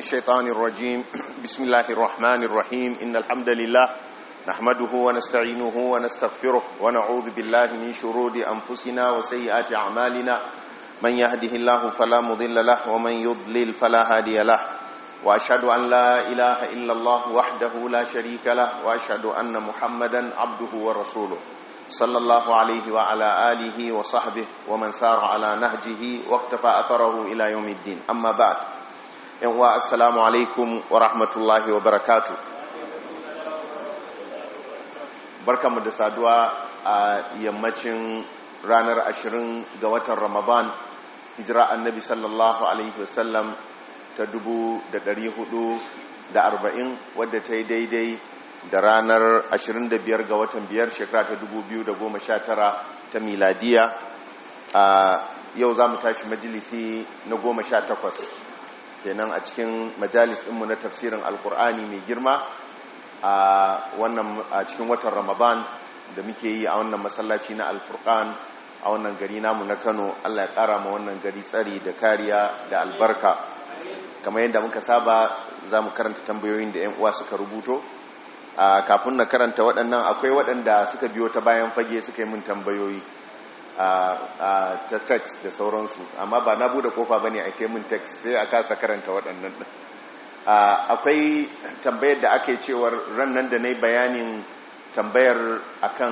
الشيطان الرجيم بسم الله الرحمن الرحيم إن الحمد لله نحمده ونستعينه ونستغفره ونعوذ بالله من شرور أنفسنا وسيئات أعمالنا من يهده الله فلا مضل له ومن يضلل فلا هادي له وأشهد أن لا إله إلا الله وحده لا شريك له وأشهد أن محمدا عبده ورسوله صلى الله عليه وعلى آله وصحبه ومن سار على نهجه واقتفى أثره إلى يوم الدين أما بعد yanwa assalamu alaikum wa rahmatullahi wa barakatu barkamu da saduwa a yammacin ranar ashirin ga watan ramadan hijira annabi sallallahu alaihi wasallam ta dubu da dari hudu da arba'in wadda ta yi daidai da ranar ashirin da biyar ga watan biyar shekara ta dubu biyu da goma sha tara ta miladiya a yau za mu tashi majalisi na goma sha takwas kenan a cikin majalis ɗinmu na tafsirin alkur'ani mai girma a wannan a cikin watan ramadan da muke yi a wannan masallaci na alfurkan a wannan gari namu na kano allah ya ƙara ma wannan gari tsari da kariya da albarka kamar yadda muka saba za mu karanta tambayoyin da 'yan uwa suka rubuto kafin na karanta waɗannan akwai waɗanda suka biyo ta bayan fage suka yi min tambayoyi ta text da sauransu amma ba na bude kofa bane a taimun text sai a kasa karanta waɗannan ɗin akwai tambayar da ake cewar rannan da na yi bayanin tambayar akan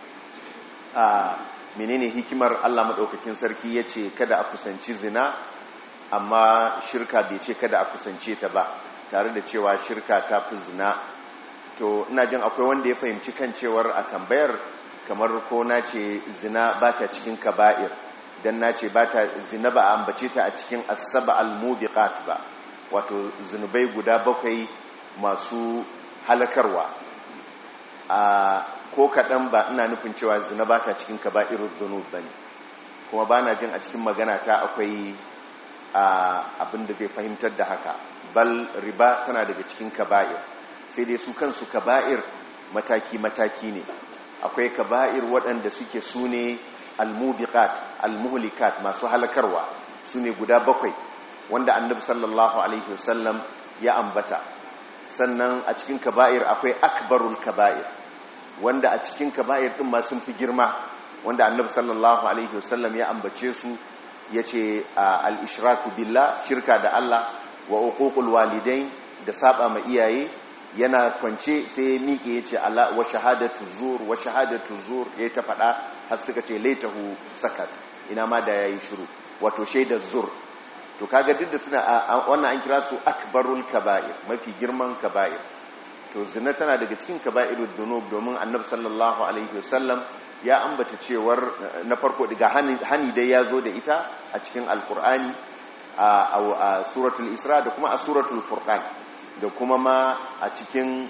menene hikimar allah maɗaukakin sarki ya ce kada a kusanci zina amma shirka bai ce kada a kusance ta ba tare da cewa shirka ta fi zina to ina jin akwai wanda ya fahimci kan cewar a tambayar kamar ko na ce zina ba ta cikin kaba'ir don na ce ba ta zina ba a ambace ta a cikin asaba al-mubiqat ba wato zinubai guda bakwai masu halakarwa a ko kaɗan ba ina nufin cewa zina ba ta cikin kaba'ir zunub ba ne kuma ba na jin a cikin magana ta akwai abin da zai fahimtar da haka bal riba tana daga cikin kaba'ir sai dai su kansu kaba'ir mataki-mataki ne akwai kaba'ir waɗanda suke su ne almubiqat almuhlikat masu halakarwa su ne guda bakwai wanda annabi sallallahu alaihi wasallam ya ambata sannan a cikin kaba'ir akwai akbarul kaba'ir wanda a cikin kaba'ir ɗin ma sun fi girma wanda annabi sallallahu alaihi wasallam ya ambace su ya ce al-ishraku billah shirka da Allah wa uququl walidain da saba ma iyaye yana kwance sai ya miƙe ya ce ala wa shahadatu zur wa shahadatu zur ya ta faɗa har suka ce laitahu sakat ina ma da yayi shiru wato shaidar zur to kaga duk da suna wannan an kira su akbarul kaba'ir mafi girman kaba'ir to zina tana daga cikin kaba'irud dunub domin annabi sallallahu alaihi wasallam ya ambata cewar na farko daga hani dai ya zo da ita a cikin alkur'ani a suratul isra da kuma a suratul furqan da kuma ma a cikin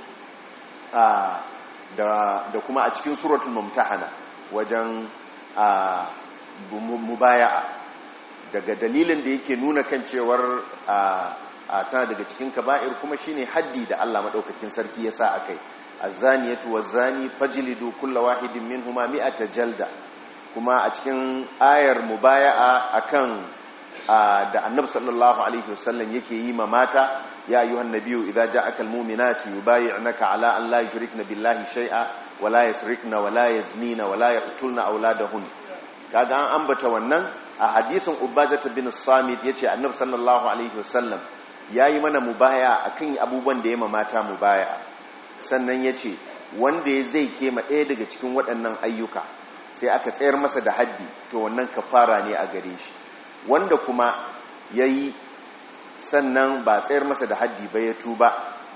da kuma a cikin suratul mumtahana wajen mubaya'a daga dalilin da yake nuna kan cewar tana daga cikin kaba'ir kuma shine haddi da Allah madaukakin sarki ya sa akai az-zaniyatu waz-zani fajlidu kulla wahidin minhuma mi'ata jalda kuma a cikin ayar mubaya'a akan da annabi sallallahu alaihi wasallam yake yi ma mata ya ayyuhan nabiyyu idza ja'aka almu'minatu yubayyi'naka ala an la yushrikna billahi shay'a wa la yasrikna wa la yaznina wa la yaqtulna awladahun kaga an ambata wannan a hadisin ubajah bin samit yace annabi sallallahu alaihi wasallam yayi mana mubaya akan abubuwan da ya mata mubaya sannan yace wanda zai kema ɗaya daga cikin waɗannan ayyuka sai aka tsayar masa da haddi to wannan kafara ne a gare shi wanda kuma ya yi sannan ba tsayar masa da haddi ba ya tuba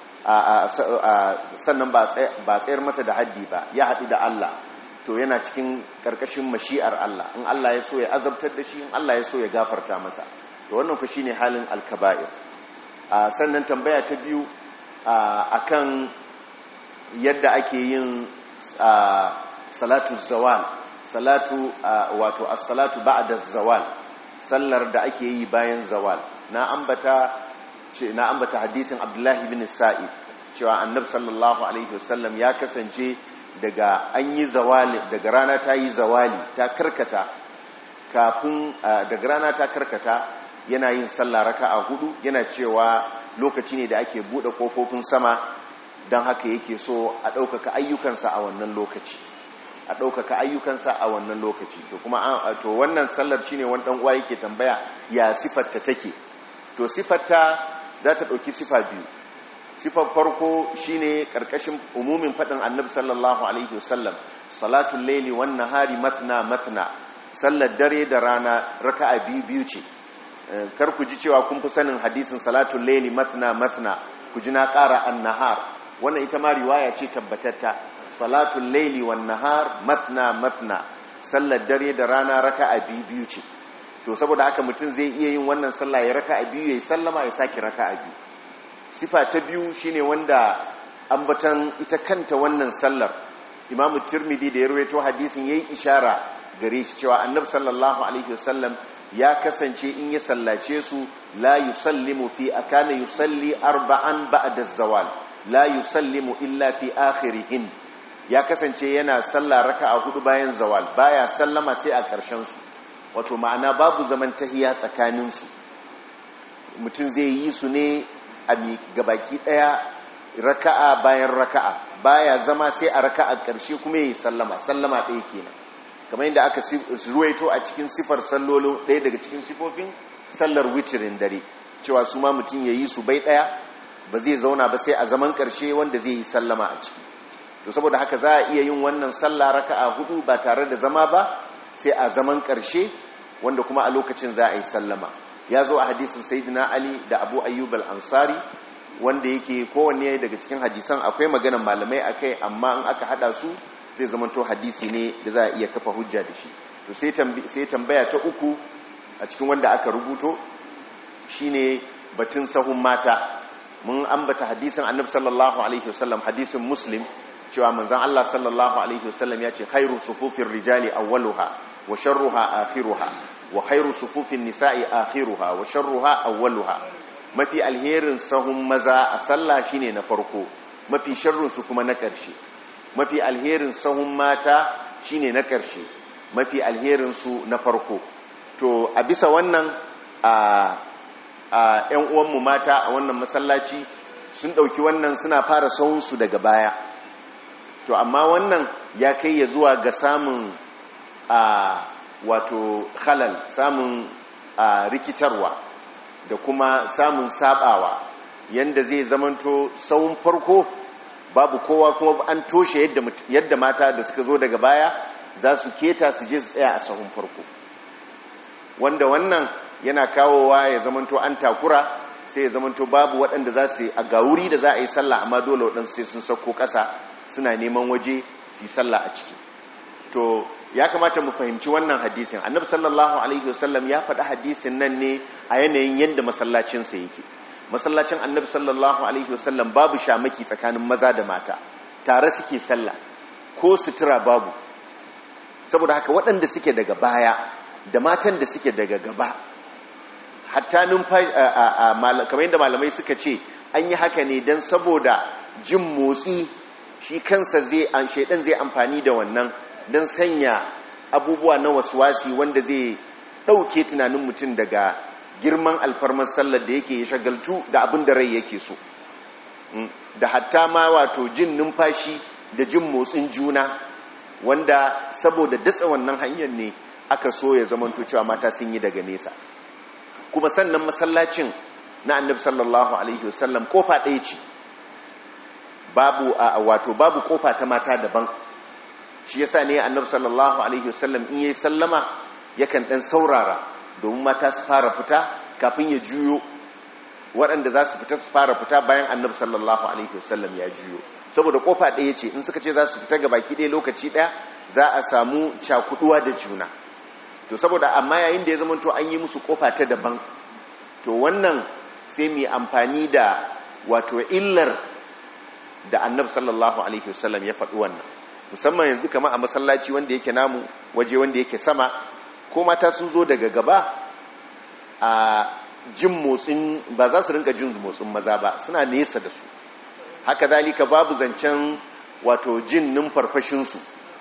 sannan ba tsayar masa da haddi ba ya haɗu da Allah to yana cikin ƙarƙashin mashi'ar Allah in Allah ya so ya azabtar da shi in Allah ya so ya gafarta masa to wannan ku shine halin alkaba'ir sannan tambaya ta biyu akan yadda ake yin salatu zawal salatu wato as-salatu ba'da zawal sallar da ake yi bayan zawal na ambata ce na ambata hadisin Abdullahi bin Sa'id cewa Annabi sallallahu alaihi wasallam ya kasance daga an yi zawali daga rana ta yi zawali ta karkata kafin daga rana ta karkata yana yin sallah raka'a hudu yana cewa lokaci ne da ake buɗe ƙofofin sama don haka yake so a ɗaukaka ayyukansa a wannan lokaci a ɗaukaka ayyukansa a wannan lokaci to kuma to wannan sallar shine wani ɗan uwa yake tambaya ya sifarta take to sifarta za ta ɗauki sifa biyu sifar farko shine ƙarƙashin umumin faɗin annabi sallallahu alaihi wasallam salatul laili wan nahari mathna mathna sallar dare da rana raka'a biyu biyu ce kar ku ji cewa kun fi sanin hadisin salatul laili mathna mathna ku ji na ƙara an-nahar wannan ita ma riwaya ce tabbatatta salatul laili wan nahar mathna mathna sallar dare da rana raka'a biyu biyu ce to saboda haka mutum zai iya yin wannan sallah ya raka'a biyu yayi sallama ya saki raka'a biyu sifa ta biyu shine wanda ambatan ita kanta wannan sallar imamu tirmidhi da ya rawaito hadisin yayi ishara gare shi cewa annabi sallallahu alaihi wasallam ya kasance in ya sallace su la yusallimu fi akana yusalli arba'an ba'da zawal la yusallimu illa fi akhirihin ya kasance yana sallah raka'a hudu bayan zawal baya sallama sai a ƙarshen su wato ma'ana babu zaman tahiya tsakanin su mutum zai yi su ne a gabaki daya raka'a bayan raka'a baya zama sai a raka'a ƙarshe kuma yayi sallama sallama ɗaya kenan kamar yadda aka ruwaito a cikin sifar sallolin ɗaya daga cikin sifofin sallar witirin dare cewa su ma mutum ya yi su bai ɗaya ba zai zauna ba sai a zaman ƙarshe wanda zai yi sallama a ciki to saboda haka za a iya yin wannan sallah raka'a hudu ba tare da zama ba sai a zaman ƙarshe wanda kuma a lokacin za a yi sallama ya zo a hadisin sayyidina ali da abu ayyub al-ansari wanda yake kowanne daga cikin hadisan akwai maganar malamai akai amma in aka hada su zai zamanto hadisi ne da za a iya kafa hujja da shi to sai tambaya ta uku a cikin wanda aka rubuto shine batun sahun mata mun ambata hadisin annabi sallallahu alaihi wasallam hadisin muslim cewa manzon Allah sallallahu alaihi wasallam ya ce khairu sufufin rijali awwaluha wa sharruha akhiruha wa khairu sufufin nisa'i akhiruha wa sharruha awwaluha mafi alherin sahun maza a sallah shine na farko mafi sharrin su kuma na ƙarshe mafi alherin sahun mata shine na ƙarshe mafi alherin su na farko to a bisa wannan a ‘yan uwanmu mata a wannan masallaci sun ɗauki wannan suna fara sahunsu daga baya to amma wannan ya kai ya zuwa ga samun a wato halal samun a rikitarwa da kuma samun sabawa yanda zai zamanto sahun farko babu kowa kuma an toshe yadda mata da suka zo daga baya za su keta su je su tsaya a sahun farko wanda wannan yana kawowa ya zamanto an takura sai ya zamanto babu waɗanda za su a gawuri da za a yi sallah amma dole waɗansu sai sun sauko ƙasa suna neman waje su yi sallah a ciki to ya kamata mu fahimci wannan hadisin annabi sallallahu alaihi wasallam ya faɗi hadisin nan ne a yanayin yadda masallacinsa yake masallacin annabi sallallahu alaihi wasallam babu shamaki tsakanin maza da mata tare suke sallah ko sutura babu saboda haka waɗanda suke daga baya da matan da suke daga gaba hatta numfashi kamar yadda malamai suka ce an yi haka ne don saboda jin motsi shi kansa zai an shaidan zai amfani da wannan don sanya abubuwa na wasuwasi wanda zai ɗauke tunanin mutum daga girman alfarmar sallar da yake ya shagaltu da abin da rai yake so da hatta ma wato jin numfashi da jin motsin juna wanda saboda datsa wannan hanyar ne aka so ya zamanto cewa mata sun yi daga nesa kuma sannan masallacin na annabi sallallahu alaihi wasallam kofa ɗaya ce babu a wato babu kofa ta mata daban shi yasa ne annabi sallallahu alaihi wasallam in yayi sallama yakan dan saurara domin mata su fara fita kafin ya juyo waɗanda za su fita su fara fita bayan annabi sallallahu alaihi wasallam ya juyo saboda kofa ɗaya ce in suka ce za su fita ga baki ɗaya lokaci ɗaya za a samu cakuduwa da juna to saboda amma yayin da ya zama to an yi musu kofa ta daban to wannan sai mu amfani da wato illar da annabi sallallahu alaihi wasallam ya faɗi wannan musamman yanzu kama a masallaci wanda yake namu waje wanda yake sama ko mata sun zo daga gaba a jin motsin ba za su rinka jin motsin maza ba suna nesa da su haka zalika babu zancen wato jin numfarfashinsu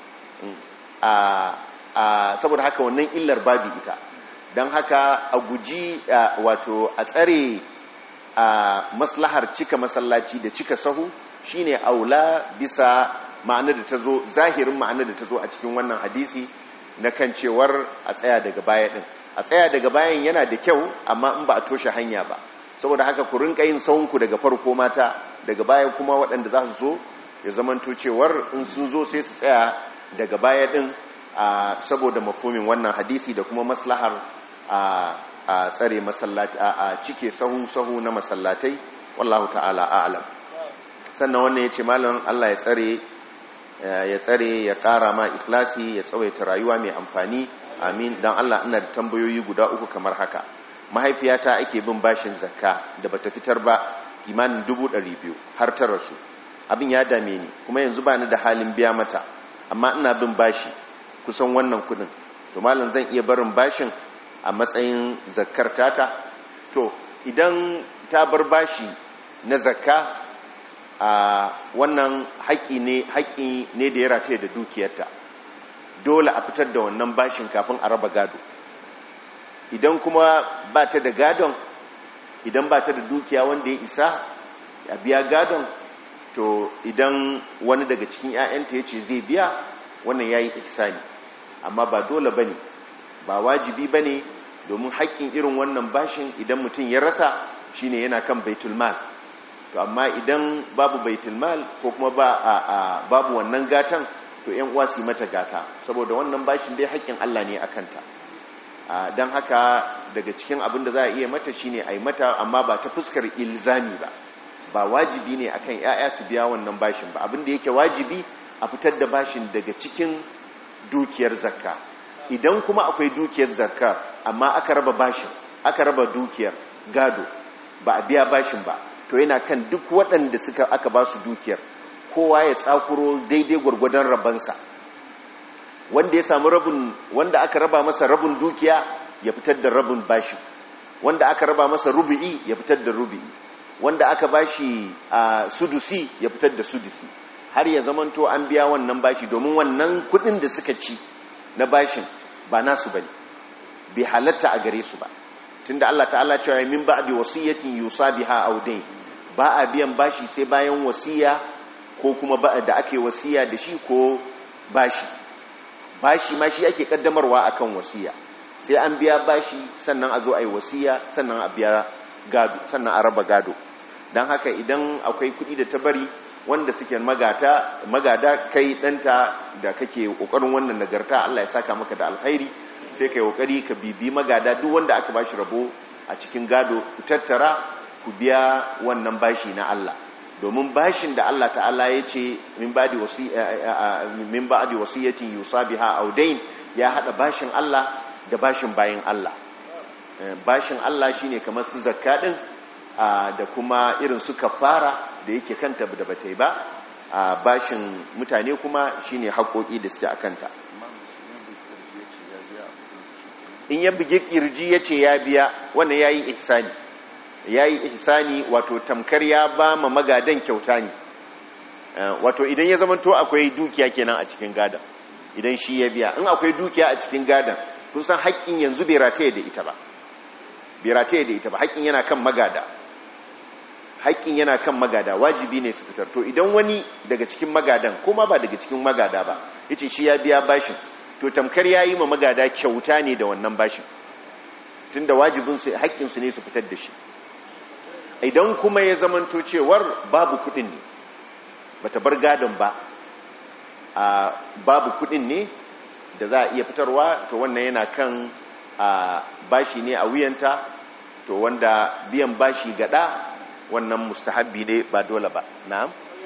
a saboda haka wannan illar babu ita don haka a guji wato a tsare a maslahar cika masallaci da cika sahu shine aula bisa ma'anar da ta zo zahirin ma'anar da ta zo a cikin wannan hadisi na kan cewar a tsaya daga baya din a tsaya daga bayan yana da kyau amma in ba a toshe hanya ba saboda haka ku rinka yin sahunku daga farko mata daga baya kuma waɗanda za su zo ya zamanto cewar in sun zo sai su tsaya daga baya din saboda mafomin wannan hadisi da kuma maslahar a tsare masallaci a cike sahu-sahu na masallatai wallahu ta'ala a'lam sannan wannan ya ce malam Allah ya tsare ya tsare ya ƙara ma ikhlasi ya tsawaita rayuwa mai amfani amin don Allah ina da tambayoyi guda uku kamar haka mahaifiyata ake bin bashin zakka da bata fitar ba kimanin dubu ɗari biyu har ta rasu abin ya dame ni kuma yanzu ba ni da halin biya mata amma ina bin bashi kusan wannan kudin to malam zan iya barin bashin a matsayin zakkar tata to idan ta bar bashi na zakka a wannan haƙƙi ne haƙƙi ne da ya rataye da dukiyarta dole a fitar da wannan bashin kafin a raba gado idan kuma ba ta da gadon idan ba ta da dukiya wanda ya isa a biya gadon to idan wani daga cikin 'ya'yanta ya ce zai biya wannan ya yi ihsani amma ba dole ba ne ba wajibi ba ne domin haƙƙin irin wannan bashin idan mutum ya rasa shine yana kan baitulmal to amma idan babu baitulmal ko kuma ba a, babu wannan gatan to yan uwa su yi mata gata saboda wannan bashin dai haƙƙin Allah ne akanta don haka daga cikin abin da za a iya mata shine a yi mata amma ba ta fuskar ilzami ba ba wajibi ne akan yaya su biya wannan bashin ba abin da yake wajibi a fitar da bashin daga cikin dukiyar zakka idan kuma akwai dukiyar zakka amma aka raba bashin aka raba dukiyar gado ba a biya bashin ba to yana kan duk waɗanda suka aka ba su dukiyar kowa ya tsakuro daidai gwargwadon rabansa wanda ya samu rabin wanda aka raba masa rabin dukiya ya fitar da rabin bashi wanda aka raba masa rubu'i ya fitar da rubu'i wanda aka bashi a sudusi ya fitar da sudusi har ya zamanto an biya wannan bashi domin wannan kudin da suka ci na bashin ba nasu bane bai halatta a gare su ba tunda Allah ta'ala cewa min ba'di wasiyatin yusa biha aw dayn ba a biyan bashi sai bayan wasiya ko kuma ba da ake wasiya da shi ko bashi bashi ma shi ake kaddamarwa akan wasiya sai an biya bashi sannan a zo a yi wasiya sannan a biya gado sannan a raba gado don haka idan akwai kuɗi da ta bari wanda suke magata magada kai ɗanta da kake ƙoƙarin wannan nagarta Allah ya saka maka da alkhairi sai ka yi ƙoƙari ka bibi magada duk wanda aka bashi rabo a cikin gado ku tattara ku biya wannan bashi na Allah domin bashin da Allah ta'ala ya ce min ba'di wasiyatin yusa biha aw dayn ya hada bashin Allah da bashin bayin Allah bashin Allah shine kamar su zakka din da kuma irin su kafara da yake kanta da bata yi ba bashin mutane kuma shine haƙoƙi da suke akanta in ya bugi kirji yace ya biya wannan yayi ihsani ya yi ihsani wato tamkar ya ba ma magadan kyauta ne wato idan ya zamanto akwai dukiya kenan a cikin gadan idan shi ya biya in akwai dukiya a cikin gadan kun san haƙƙin yanzu bai rataye da ita ba bai rataye da ita ba haƙƙin yana kan magada haƙƙin yana kan magada wajibi ne su fitar to idan wani daga cikin magadan kuma ba daga cikin magada ba yace shi ya biya bashin to tamkar ya yi ma magada kyauta ne da wannan bashin tunda wajibinsu haƙƙinsu ne su fitar da shi idan kuma ya zamanto cewar babu kudin ne bata bar gadon ba a babu kudin ne da za a iya fitarwa to wannan yana kan a bashi ne a wuyanta to wanda biyan bashi gada wannan mustahabbi ne ba dole ba na'am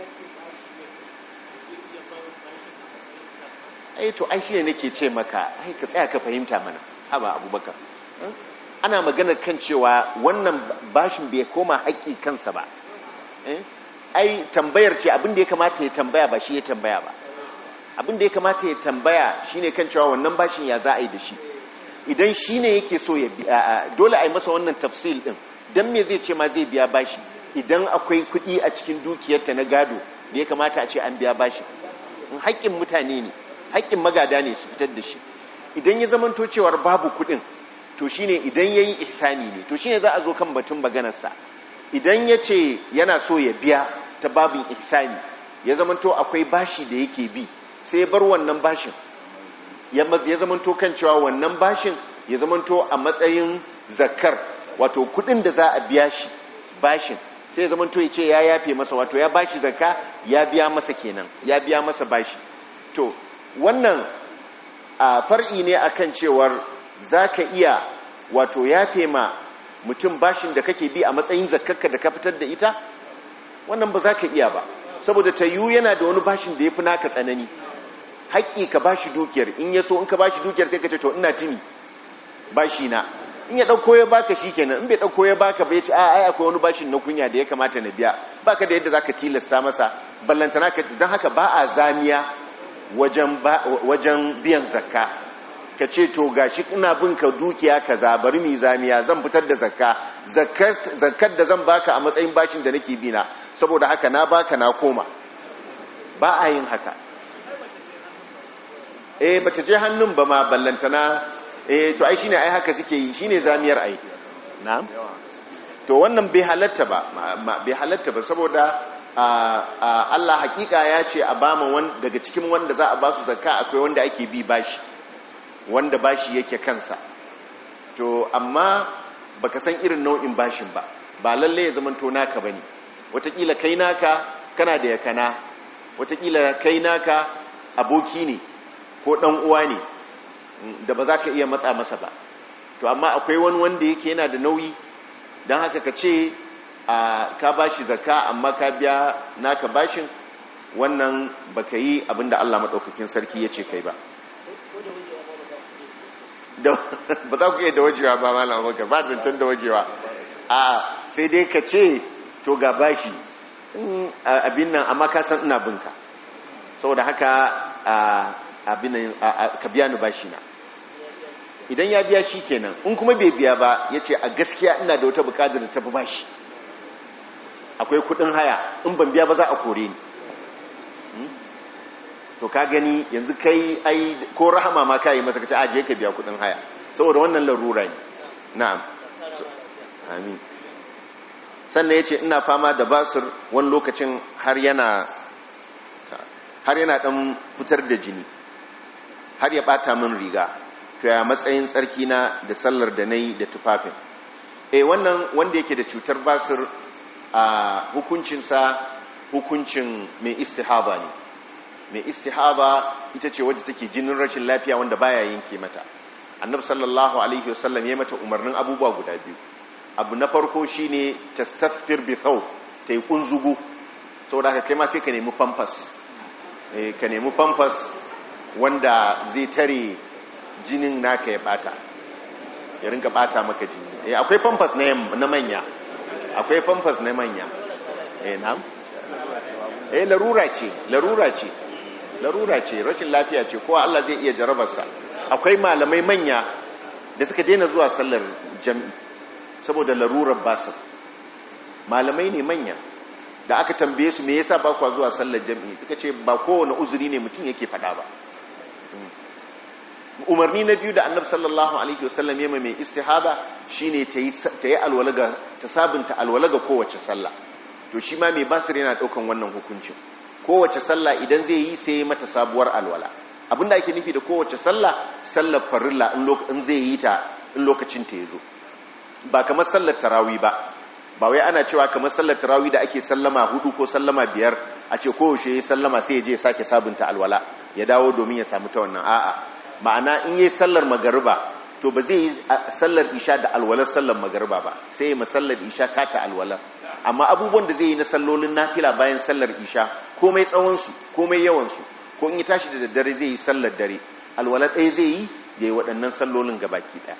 ai to ai shine nake ce maka ai ka tsaya ka fahimta mana haba abubakar ana magana kan cewa wannan bashin bai koma haƙƙi kansa ba ai tambayar ce abin da ya kamata ya tambaya ba shi ya tambaya ba abin da ya kamata ya tambaya shine kan cewa wannan bashin ya za a yi da shi idan shi ne yake so ya dole a yi masa wannan tafsil din don me zai ce ma zai biya bashi idan akwai kuɗi a cikin dukiyarta na gado da ya kamata a ce an biya bashi haƙƙin mutane ne haƙƙin magada ne su fitar da shi idan ya zamanto cewar babu kuɗin to shine idan yayi ihsani ne to shine za a zo kan batun maganarsa idan ya ce yana so ya biya ta babin ihsani ya zamanto akwai bashi da yake bi sai ya bar wannan bashin ya zamanto kan cewa wannan bashin ya zamanto a matsayin zakar wato kudin da za a biya shi bashin sai ya zamanto ya ce ya yafe masa wato ya bashi zakka ya biya masa kenan ya biya masa bashi to wannan a far'i ne akan cewar za ka iya wato yafe ma mutum bashin da kake bi a matsayin zakkarka da ka fitar da ita wannan ba za ka iya ba saboda ta yiwu yana da wani bashin da ya fi naka tsanani haƙƙi ka bashi dukiyar in ya so in ka bashi dukiyar sai ka ce to ina tuni bashi na in ya ɗauko ya baka shi kenan in bai ɗauko ya baka bai ce a ai akwai wani bashin na kunya da ya kamata na biya baka da yadda za ka tilasta masa ballantana ka don haka ba a zamiya wajen biyan zakka ka ce to gashi ina bin ka dukiya kaza bari mu zamiya zan fitar da zakka zakkar da zan baka a matsayin bashin da nake bina saboda haka na baka na koma ba a yin haka eh bata je hannun ba ma ballantana eh to ai shine ai haka suke yi shine zamiyar ai na'am to wannan bai halatta ba bai halatta ba saboda Allah hakika ya ce a bama daga cikin wanda za a ba su zakka akwai wanda ake bi bashi wanda bashi yake kansa to amma baka san irin nau'in bashin ba ba lalle ya zama to naka bane watakila kai naka kana da yakana watakila kai naka aboki ne ko dan uwa ne da ba za ka iya matsa masa ba to amma akwai wani wanda yake yana da nauyi don haka ka ce ka bashi zakka amma ka biya naka bashin wannan baka yi abinda Allah maɗaukakin sarki ya ce kai ba ba za ku iya da wajewa ba malam abubakar ba zancen da wajewa a sai dai ka ce to ga bashi abin nan amma ka san ina binka saboda haka abin nan ka biya ni bashi na idan ya biya shi kenan in kuma bai biya ba ya ce a gaskiya ina da wata bukatar da tafi bashi akwai kudin haya in ban biya ba za a kore ni to ka gani yanzu kai ai ko rahama ma kai masa kace aje ka biya kudin haya saboda wannan larura ne na'am amin sannan yace ina fama da basir wani lokacin har yana har yana dan fitar da jini har ya bata min riga to ya matsayin tsarki na da sallar da nayi da tufafin eh wannan wanda yake da cutar basir a hukuncinsa hukuncin mai istihaba ne mai istihaba ita ce wadda take jinin rashin lafiya wanda baya yanke mata annab sallallahu alaihi wasallam ya mata umarnin abubuwa guda biyu abu na farko shine tastaghfir bi thaw tayi kunzugu saboda haka kai ma sai ka nemi pampers eh ka nemi pampers wanda zai tare jinin naka ya bata ya rinka bata maka jini eh akwai pampers na manya akwai pampers na manya eh na'am eh larura ce larura ce larura ce rashin lafiya ce kowa Allah zai iya jarabarsa akwai malamai manya da suka daina zuwa sallar jam'i saboda larurar basir malamai ne manya da aka tambaye su me yasa ba kwa zuwa sallar jam'i suka ce ba kowane uzuri ne mutum yake fada ba umarni na biyu da annabi sallallahu alaihi wasallam ya mai istihaba shine ta yi alwalaga ta sabunta alwalaga kowace sallah to shi ma mai basir yana daukan wannan hukuncin kowace sallah idan zai yi sai mata sabuwar alwala abinda ake nufi da kowace sallah sallar farilla in zai yi ta in lokacin ta yazo ba kamar sallar tarawi ba ba wai ana cewa kamar sallar tarawi da ake sallama hudu ko sallama biyar a ce kowace ya sallama sai ya je sake sabunta alwala ya dawo domin ya samu ta wannan a'a ma'ana in yi sallar magariba to ba zai yi sallar isha da alwalar sallar magariba ba sai ya sallar isha ta ta alwalar amma abubuwan da zai yi na sallolin nafila bayan sallar isha komai tsawonsu komai yawansu ko in yi tashi da daddare zai yi sallar dare alwala ɗaya zai yi ya yi waɗannan sallolin gabaki ɗaya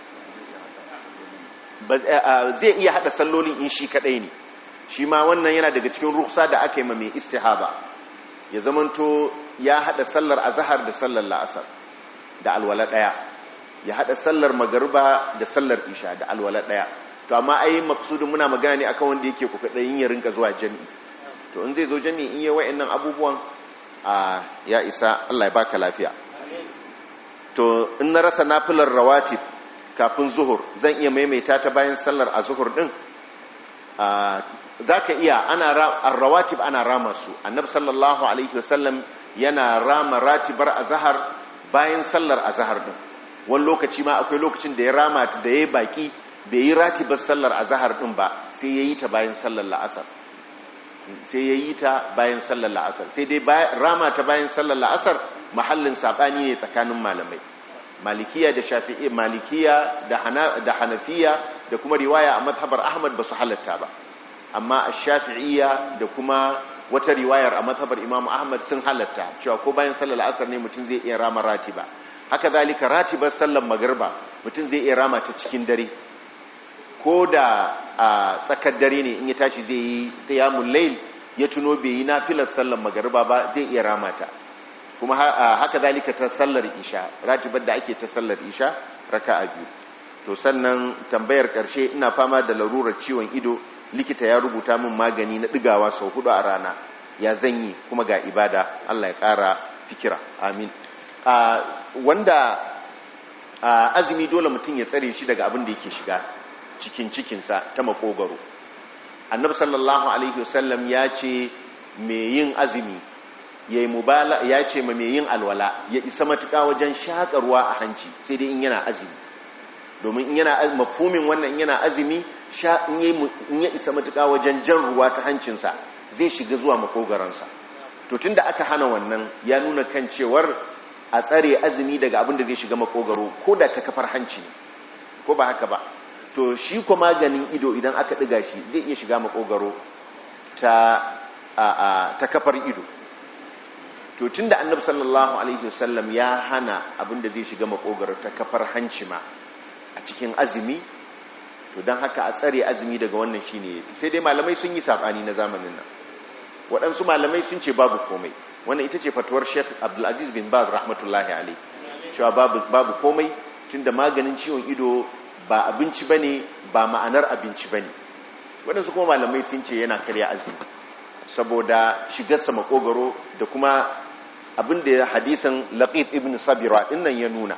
zai iya haɗa sallolin in shi kaɗai ne shi ma wannan yana daga cikin ruksa da aka yi ma mai istihaba ya zamanto ya haɗa sallar azahar da sallar la'asar da alwala ɗaya ya haɗa sallar magariba da sallar isha da alwala ɗaya to amma ai maksudin muna magana ne akan wanda yake ku kaɗai ya rinka zuwa jami'i to in zai zo jami'i in yi wa'annan abubuwan a ya isa Allah ya baka lafiya to in na rasa nafilar rawatib kafin zuhur zan iya maimaita ta bayan sallar a zuhur din za ka iya ana rawatib ana rama su annabi sallallahu alaihi wasallam yana rama ratibar azahar bayan sallar azahar din wani lokaci ma akwai lokacin da ya rama ta da ya yi baki bai yi ratibar sallar azahar din ba sai ya yi ta bayan sallar la'asar sai ya yi ta bayan sallar la'asar sai dai rama ta bayan sallar la'asar mahallin saɓani ne tsakanin malamai malikiya da shafi'i malikiya da hanafiya da kuma riwaya a mazhabar ahmad ba su halatta ba amma a shafi'iyya da kuma wata riwayar a mazhabar imam ahmad sun halatta cewa ko bayan sallar la'asar ne mutum zai iya rama ratiba haka zalika ratibar sallar magarba mutum zai iya rama ta cikin dare ko da a tsakar dare ne in ya tashi zai yi qiyamul layl ya tuno bai yi nafilar sallar magarba ba zai iya rama ta kuma haka zalika ta sallar isha ratibar da ake ta sallar isha raka'a biyu to sannan tambayar karshe ina fama da larurar ciwon ido likita ya rubuta min magani na digawa sau hudu a rana ya zanyi kuma ga ibada Allah ya kara fikira amin wanda azumi dole mutum ya tsare shi daga abin da yake shiga cikin cikinsa ta makogaro annabi sallallahu alaihi wasallam ya ce mai yin azumi ya yi mubala ya ce ma mai yin alwala ya isa matuƙa wajen shaƙarwa a hanci sai dai in yana azumi domin in yana mafumin wannan in yana azumi in ya isa matuƙa wajen jan ruwa ta hancinsa zai shiga zuwa makogaransa to tunda aka hana wannan ya nuna kan cewar a tsare azumi daga abin da zai shiga makogaro ko da ta kafar hanci ne ko ba haka ba to shi ko maganin ido idan aka ɗiga shi zai iya shiga makogaro ta, ta kafar ido to tun da annabi sallallahu alaihi wasallam ya hana abin da zai shiga makogaro ta kafar hanci ma a cikin azumi to don haka a tsare azumi daga wannan shi ne sai dai malamai sun yi saɓani na zamanin nan waɗansu malamai sun ce babu komai wannan ita ce fatuwar sheikh abdulaziz bin baz rahmatullahi alaihi cewa babu komai tun da maganin ciwon ido ba abinci ba ne ba ma'anar abinci ba ne waɗansu kuma malamai sun ce yana karya azumi saboda shigarsa makogaro da kuma abin da hadisan laqit ibn sabira dinnan ya nuna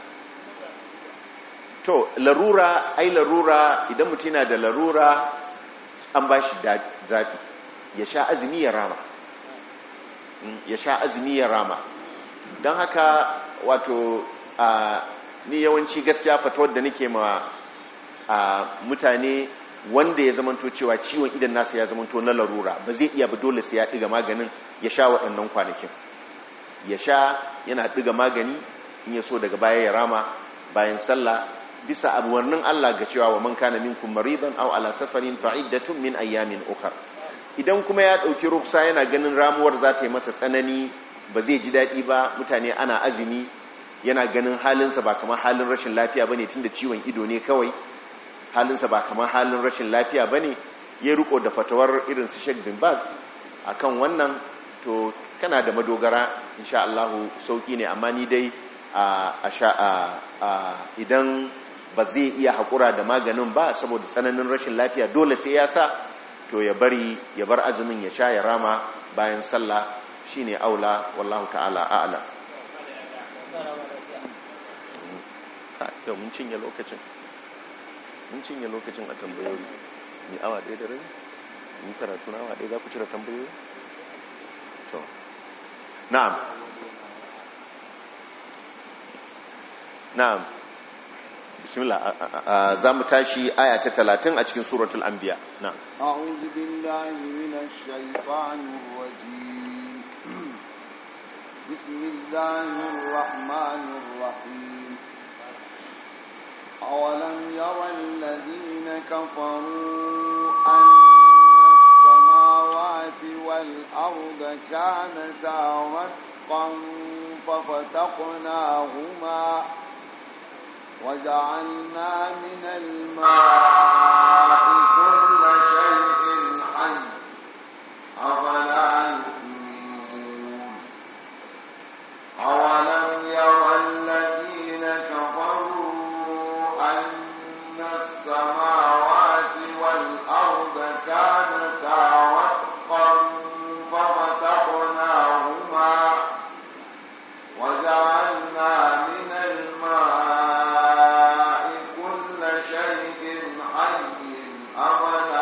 to larura ai larura idan mutum yana da larura an ba shi zafi ya sha azumi ya rama ya sha azumi ya rama don haka wato ni yawanci gaskiya fatawar da nake ma mutane wanda ya zamanto cewa ciwon idan nasa ya zamanto na larura ba zai iya ba dole sai ya ɗiga maganin ya sha waɗannan kwanakin ya sha yana ɗiga magani in ya so daga baya ya rama bayan sallah bisa abuwannin Allah ga cewa wa man kana minkum maridan aw ala safarin fa'iddatun min ayyamin ukhra idan kuma ya dauki ruksa yana ganin ramuwar za ta yi masa tsanani ba zai ji dadi ba mutane ana azumi yana ganin halinsa ba kamar halin rashin lafiya bane tunda ciwon ido ne kawai halinsa ba kamar halin rashin lafiya bane ya riko da fatawar irin su Sheikh bin Baz akan wannan to kana da madogara insha Allah sauki ne amma ni dai a idan ba zai iya haƙura da maganin ba saboda tsananin rashin lafiya dole sai ya sa to ya bari ya bar azumin ya sha ya rama bayan sallah shine aula wallahu ta'ala a'lam yau mun cinye lokacin mun cinye lokacin a tambayoyi ni awa ɗaya da rai ni karatu na awa ɗaya za ku cire tambayoyi to na'am na'am bismillah za mu tashi aya ta talatin a cikin suratul anbiya na'am a'udhu billahi minash shaitanir rajim bismillahir rahmanir rahim awalam yara alladhina kafaru anna as-samawati wal arda kanata ratqan ففتقناهما وجعلنا من الماء كل شيء حي أفلا يؤمنون أولم يرى الذين كفروا أن السماوات والأرض كانتا رتقا ففتقناهما وجعلنا من الماء كل شيء حي أفلا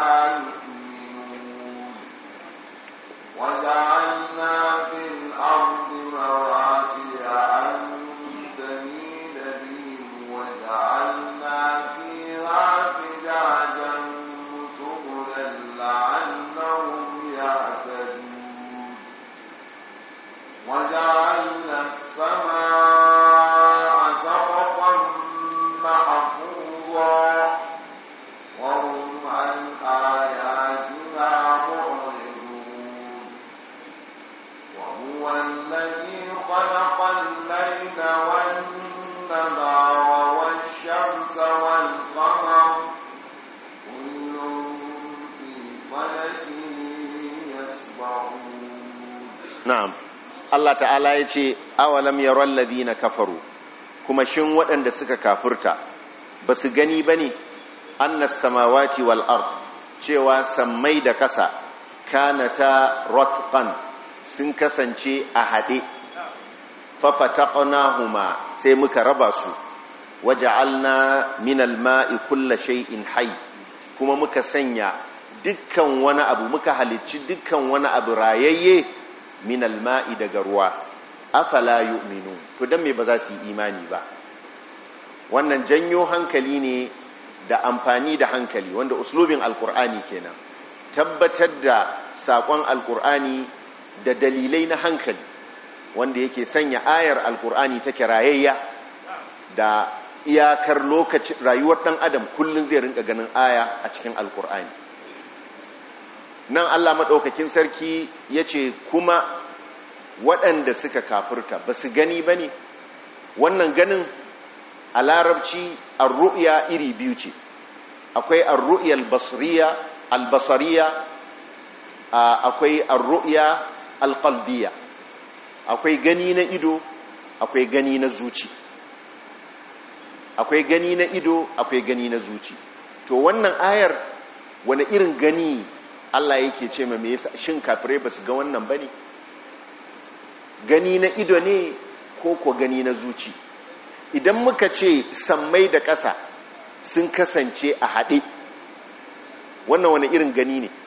يسمعون na'am Allah ta'ala ya ce awalam yaral ladina kafaru kuma shin waɗanda suka kafurta ba su gani bane annas samawati wal ard cewa sammai da ƙasa kanata ratqan sun kasance a haɗe fafataqnahuma sai muka raba su waja'alna minal ma'i kulla shay'in hayy kuma muka sanya dukkan wani abu muka halicci dukkan wani abu rayayye minal ma'i daga ruwa afala yu'minu to dan me ba za su yi imani ba wannan janyo hankali ne da amfani da hankali wanda uslubin alkur'ani kenan tabbatar da sakon alkur'ani da dalilai na hankali wanda yake sanya ayar alkur'ani take rayayya da iyakar lokacin rayuwar dan adam kullun zai rinka ganin aya a cikin alkur'ani nan Allah maɗaukakin sarki ya ce kuma waɗanda suka kafurta ba su gani ba ne wannan ganin a larabci arru'ya iri biyu ce akwai arru'ya albasariya albasariya akwai arru'ya alƙalbiya akwai gani na ido akwai gani na zuci akwai gani na ido akwai gani na zuci to wannan ayar wani irin gani Allah yake ce ma me yasa shin kafirai basu ga wannan bane gani na ido ne ko ko gani na zuci idan muka ce sammai da ƙasa sun kasance a haɗe wannan wani irin gani ne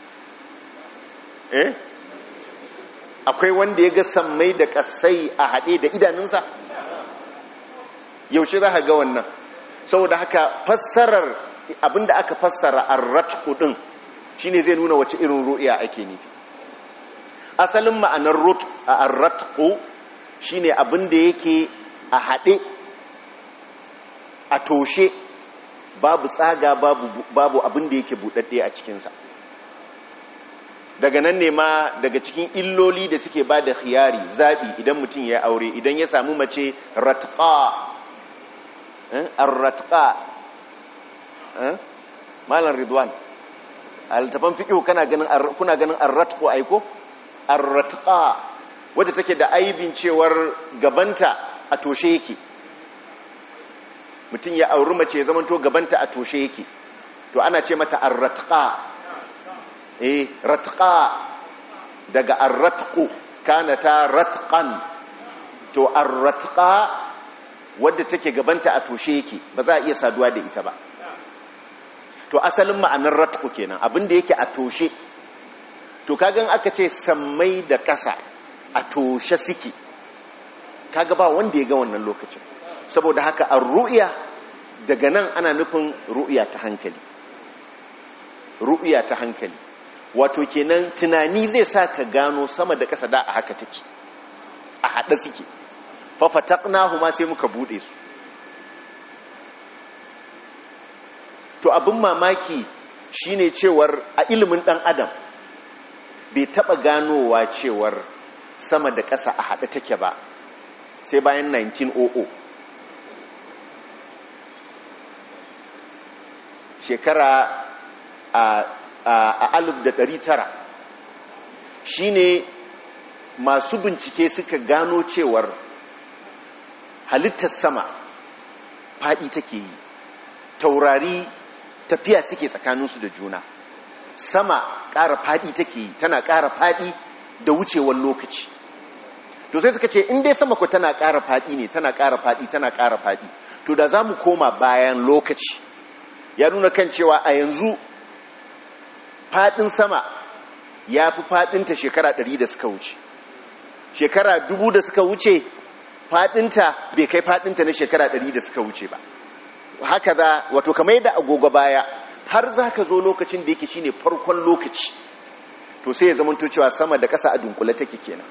eh akwai wanda ya ga sammai da ƙasai a haɗe da idanunsa yaushe za ka ga wannan saboda haka fassarar abinda aka fassara arratku din shine zai nuna wace irin ru'ya ake nufi asalin ma'anar arratku shine abinda yake a haɗe a toshe babu tsaga babu babu abinda yake buɗaɗɗe a cikinsa daga nan ne ma daga cikin illoli da suke ba da khiyari zaɓi idan mutum ya aure idan ya samu mace ratqa ar-ratqa malam ridwan altafan fiqh kana ganin kuna ganin ar-ratqu aiko ar-ratqa wadda take da aibin cewar gabanta a toshe yake mutum ya auri mace ya zamanto gabanta a toshe yake to ana ce mata ar-ratqa eh ratqa daga ar-ratqu kana ta ratqan to ar-ratqa wadda take gabanta a toshe yake ba za a iya saduwa da ita ba to asalin ma'anar ratku kenan abinda yake a toshe to kagan aka ce sammai da ƙasa a toshe suke kaga ba wanda ya ga wannan lokacin saboda haka an ru'ya daga nan ana nufin ru'ya ta hankali ru'ya ta hankali wato kenan tunani zai sa ka gano sama da ƙasa da a haka take a haɗe suke fafataqnahu ma sai muka bude su to abin mamaki shine cewar a ilimin dan adam bai taba ganowa cewar sama da ƙasa a haɗe take ba sai bayan 1900 shekara a alif da ɗari tara shine masu bincike suka gano cewar halittar sama faɗi take yi taurari tafiya suke tsakaninsu da juna sama ƙara faɗi take yi tana ƙara faɗi da wucewar lokaci to sai suka ce in dai sama ku tana ƙara faɗi ne tana ƙara faɗi tana ƙara faɗi to da za mu koma bayan lokaci ya nuna kan cewa a yanzu faɗin sama ya fi faɗinta shekara ɗari da suka wuce shekara dubu da suka wuce faɗinta bai kai faɗinta na shekara ɗari da suka wuce ba haka za wato kamar yadda agogo baya har za ka zo lokacin da yake shine farkon lokaci to sai ya zamanto cewa sama da ƙasa a dunkule take kenan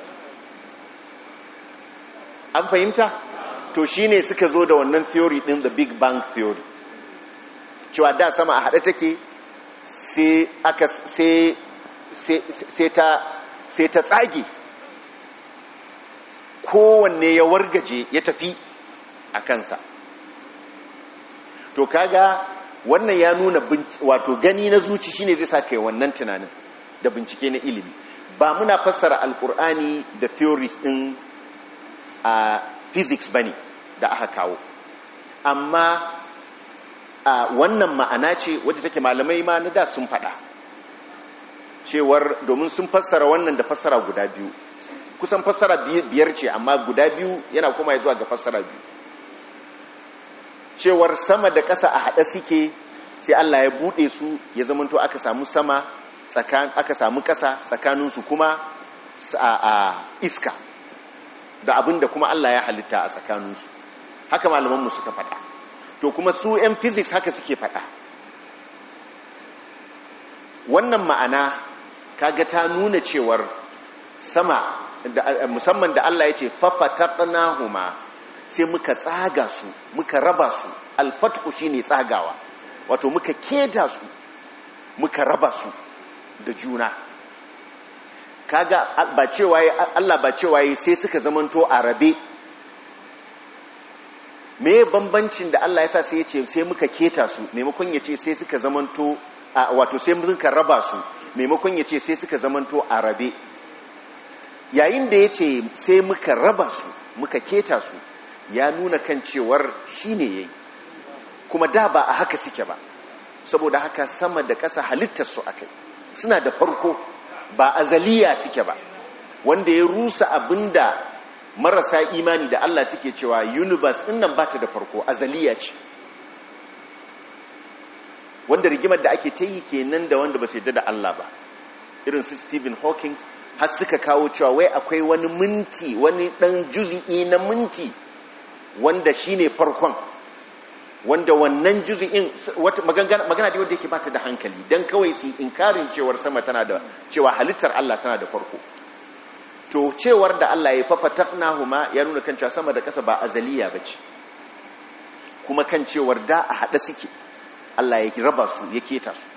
an fahimta to shine suka zo da wannan theory din the big bang theory cewa da sama a haɗe take sai aka sai sai ta sai ta tsage kowanne ya wargaje ya tafi a kansa to kaga wannan ya nuna wato gani na zuci shine zai sa kai wannan tunanin da bincike na ilimi ba muna fassara alkur'ani da theories din a physics bane da aka kawo amma a wannan ma'ana ce wadda take malamai ma na da sun faɗa cewar domin sun fassara wannan da fassara guda biyu kusan fassara biyar ce amma guda biyu yana kuma zuwa ga fassara biyu cewar sama da ƙasa a haɗe suke sai Allah ya buɗe su ya zamanto aka samu sama aka samu ƙasa tsakaninsu kuma a iska da abin da kuma Allah ya halitta a tsakaninsu haka malamanmu suka faɗa to kuma su 'yan physics haka suke faɗa wannan ma'ana kaga ta nuna cewar sama musamman da Allah ya ce fafataqnahuma sai muka tsaga su muka raba su alfatku shine tsagawa wato muka keta su muka raba su da juna kaga ba cewa Allah ba cewa sai suka zamanto a rabe me bambancin da Allah ya sa sai ya ce sai muka keta su maimakon ya ce sai suka zamanto wato sai muka raba su maimakon ya ce sai suka zamanto a rabe yayin da ya ce sai muka raba su muka keta su ya nuna kan cewar shi ne ya yi kuma da ba a haka suke ba saboda haka sama da ƙasa halittarsu a kai suna da farko ba azaliya suke ba wanda ya rusa abinda marasa imani da Allah suke cewa universe ɗin nan ba ta da farko azaliya ce wanda rigimar da ake ta yi kenan da wanda ba su yadda da Allah ba irin su Stephen Hawking har suka kawo cewa wai akwai wani minti wani ɗan juzi'i na minti wanda shine farkon wanda wannan juzi'in magana da wanda yake bata da hankali don kawai su inkarin cewar sama tana da cewa halittar Allah tana da farko to cewar da Allah ya fafataknahuma ya nuna kan cewa sama da ƙasa ba azaliya bace kuma kan cewar da a haɗe suke Allah ya raba su ya keta su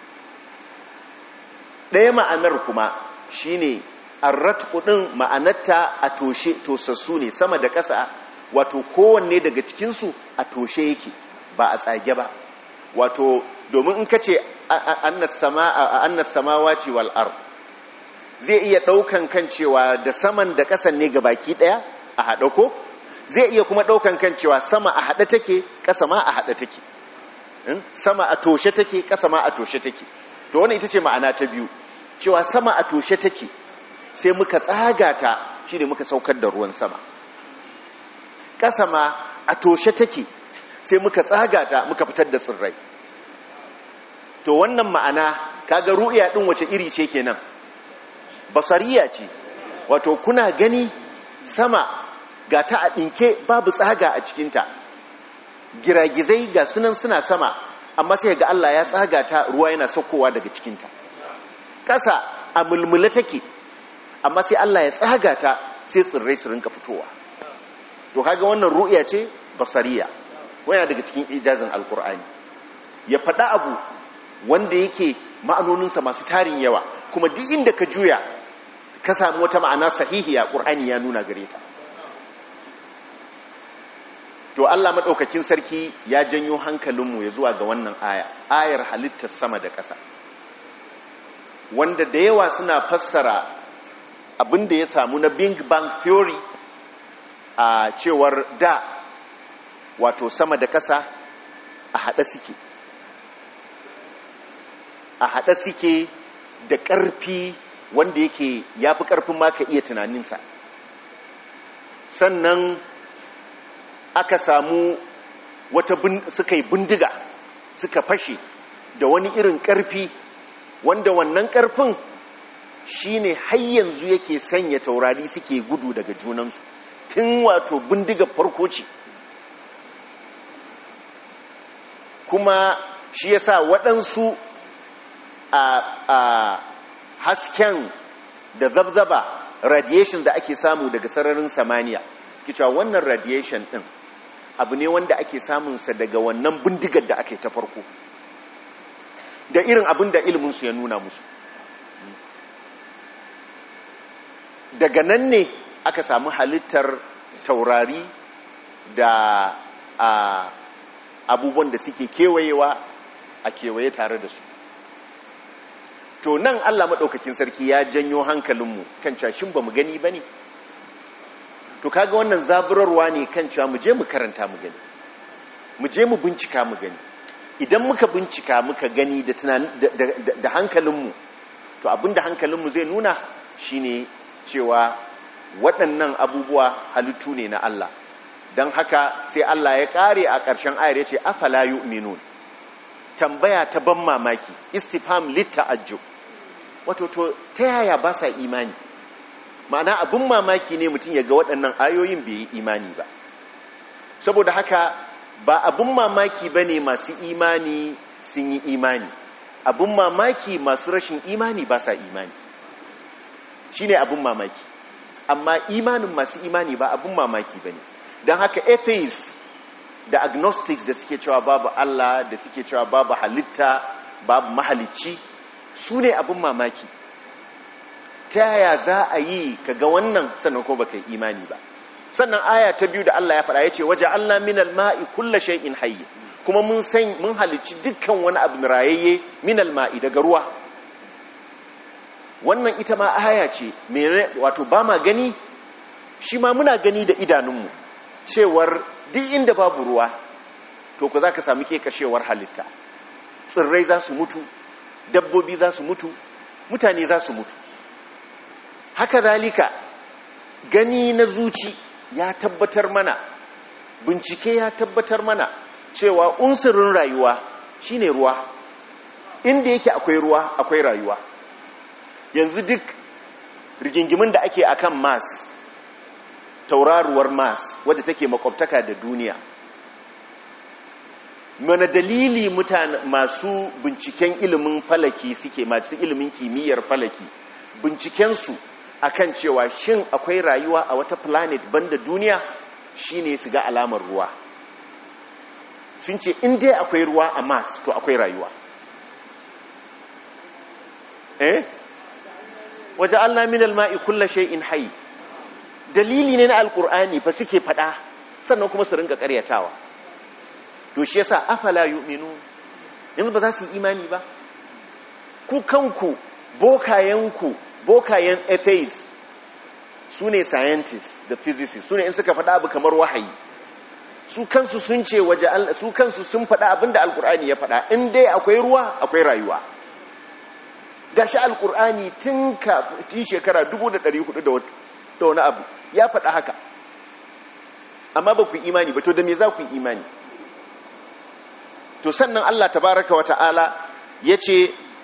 ɗaya ma'anar kuma shine arratqu din ma'anarta a toshe tosassu ne sama da ƙasa wato kowanne daga cikinsu a toshe yake ba a tsage ba wato domin in kace annas samawati wal ard zai iya daukan kan cewa da saman da kasan ne ga baki daya a hada ko zai iya kuma daukan kan cewa sama a hada take kasa ma a hada take sama a toshe take kasa ma a toshe take to wannan ita ce ma'ana ta biyu cewa sama a toshe take sai muka tsaga ta shine muka saukar da ruwan sama ƙasa ma a toshe take sai muka tsaga ta muka fitar da tsirrai to wannan ma'ana kaga ru'iya din wace iri ce kenan basariya ce wato kuna gani sama ga ta a ɗinke babu tsaga a cikinta giragizai ga sunan suna sama amma sai ga Allah ya tsaga ta ruwa yana saukowa daga cikinta ƙasa a mulmula take amma sai Allah ya tsaga ta sai tsirrai su rinka fitowa to kaga wannan ru'ya ce basariya waya daga cikin ijazin alkur'ani ya faɗa abu wanda yake ma'anoninsa masu tarin yawa kuma duk inda ka juya ka samu wata ma'ana sahihiya ƙur'ani ya nuna gare ta to Allah maɗaukakin sarki ya janyo hankalinmu ya zuwa ga wannan aya ayar halittar sama da ƙasa wanda da yawa suna fassara abin da ya samu na big bang theory a cewar da wato sama da ƙasa a haɗe suke a haɗe suke da ƙarfi wanda yake ya fi ƙarfin ma ka iya tunaninsa sannan aka samu wata suka yi bindiga suka fashe da wani irin ƙarfi wanda wannan ƙarfin shine har yanzu yake sanya taurari suke gudu daga junansu tun wato bindiga farko ce kuma shi yasa waɗansu a, a hasken da zabzaba radiation da ake samu daga sararin samaniya kicewa wannan radiation ɗin abu ne wanda ake samunsa daga wannan bindigar da ake ta farko da irin abin da iliminsu ya nuna musu daga nan ne aka samu halittar taurari da a abubuwan da suke kewayewa a kewaye tare da su to nan Allah maɗaukakin sarki ya janyo hankalinmu kan cashin ba mu gani ba ne to kaga wannan zaburarwa ne kan cewa mu je mu karanta mu gani mu je mu bincika mu gani idan muka bincika muka gani da da hankalinmu to abinda hankalinmu zai nuna shine cewa waɗannan abubuwa halittu ne na Allah don haka sai Allah ya ƙare a ƙarshen ayar ya ce afala yu'minun tambaya ta ban mamaki istifham litta'ajjub wato to ta yaya ba sa imani ma'ana abin mamaki ne mutum ya ga waɗannan ayoyin bai yi imani ba saboda haka ba abin mamaki ba ne masu imani sun yi imani abin mamaki masu rashin imani ba sa imani shi ne abin mamaki amma imanin masu imani ba abin mamaki ba ne don haka atheists da agnostics da suke cewa babu Allah da suke cewa babu halitta babu mahalicci su ne abin mamaki ta yaya za a yi ka ga wannan sannan ko baka yi imani ba sannan aya ta biyu da Allah ya faɗa ya ce waje Allah minal ma'i kulla shay'in hayy kuma mun san mun halicci dukkan wani abu rayayye minal ma'i daga ruwa wannan ita ma aya ce wato ba ma gani shi ma muna gani da idanunmu cewar duk inda babu ruwa to ku za ka sami kekashewar halitta tsirrai za su mutu dabbobi za su mutu mutane za su mutu haka zalika gani na zuci ya tabbatar mana bincike ya tabbatar mana cewa unsurin rayuwa shine ruwa inda yake akwai ruwa akwai rayuwa yanzu duk rigingimin da ake akan mars tauraruwar mars wadda take makwabtaka da duniya mana dalili mutane masu binciken ilimin falaki suke masu ilimin kimiyyar falaki bincikensu akan cewa shin akwai rayuwa a wata planet banda duniya shine su ga alamar ruwa sun ce in dai akwai ruwa a mars to akwai rayuwa eh waje allah min alma'i kulla shay'in hayy dalili ne na alkur'ani fa suke fada sannan kuma su ringa karyatawa to shi yasa afala yu'minu yanzu ba za su yi imani ba ku kanku bokayenku bokayen atheists su ne scientists da physicists su ne in suka faɗa abu kamar wahayi su kansu sun ce waje su kansu sun faɗa abin da alkur'ani ya faɗa in dai akwai ruwa akwai rayuwa gashi alkur'ani tun tun shekara 1400 da wani abu ya faɗa haka amma ba ku imani ba to da me za ku imani to sannan Allah tabaraka wa ta'ala ya ce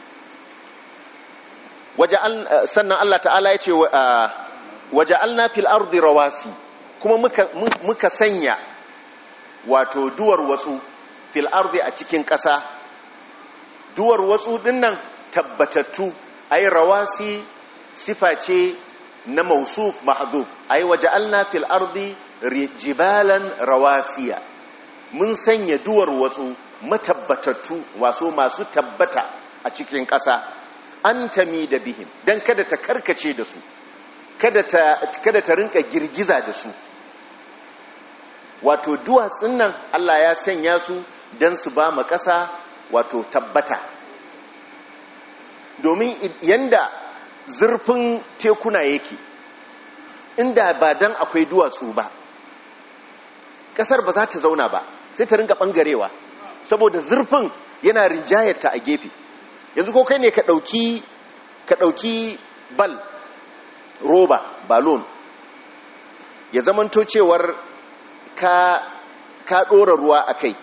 sannan Allah ta'ala ya ce waje alna fil ardi rawasi kuma muka sanya wato duwar watsu fil ardi a cikin ƙasa duwar watsu dinnan tabbatattu ay rawasi sifa ce na mausuf mahdhuf ay waja'alna fil ardi jibalan rawasiya mun sanya duwar watsu matabbatattu waso masu tabbata a cikin ƙasa an tami da bihim dan kada ta karkace da su kada ta kada ta rinka girgiza da su wato duwatsun nan Allah ya sanya su dan su ba ma ƙasa wato tabbata domin yanda zurfin tekuna yake inda ba dan akwai duwatsu ba kasar ba za ta zauna ba sai ta ringa bangarewa saboda zurfin yana rinjayarta a gefe yanzu ko kai ne ka dauki ka dauki bal roba balon ya zamanto cewar ka ka dora ruwa a kai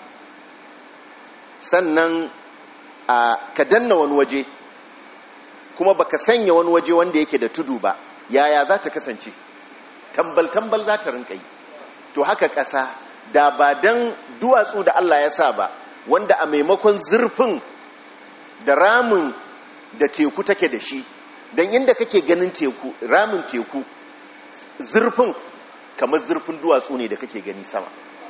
sannan a ka danna wani waje kuma baka sanya wani waje wanda yake da tudu ba yaya za ta kasance tambal-tambal za ta rinka yi to haka ƙasa da ba don duwatsu da Allah ya sa ba wanda a maimakon zurfin da ramin da teku take da shi don inda kake ganin teku ramin teku zurfin kamar zurfin duwatsu ne da kake gani sama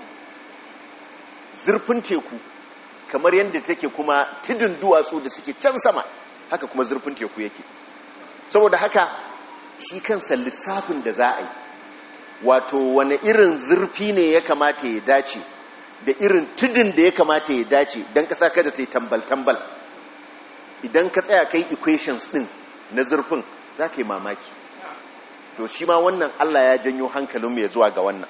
zurfin teku kamar yadda take kuma tudun duwatsu da suke can sama haka kuma zurfin teku yake saboda haka shi kansa lissafin da za a yi wato wani irin zurfi ne ya kamata ya dace da irin tudun da ya kamata ya dace don kasa kada ta yi tambal-tambal idan ka tsaya kai equations din na zurfin za ka yi mamaki to shi ma wannan Allah ya janyo hankalinmu ya zuwa ga wannan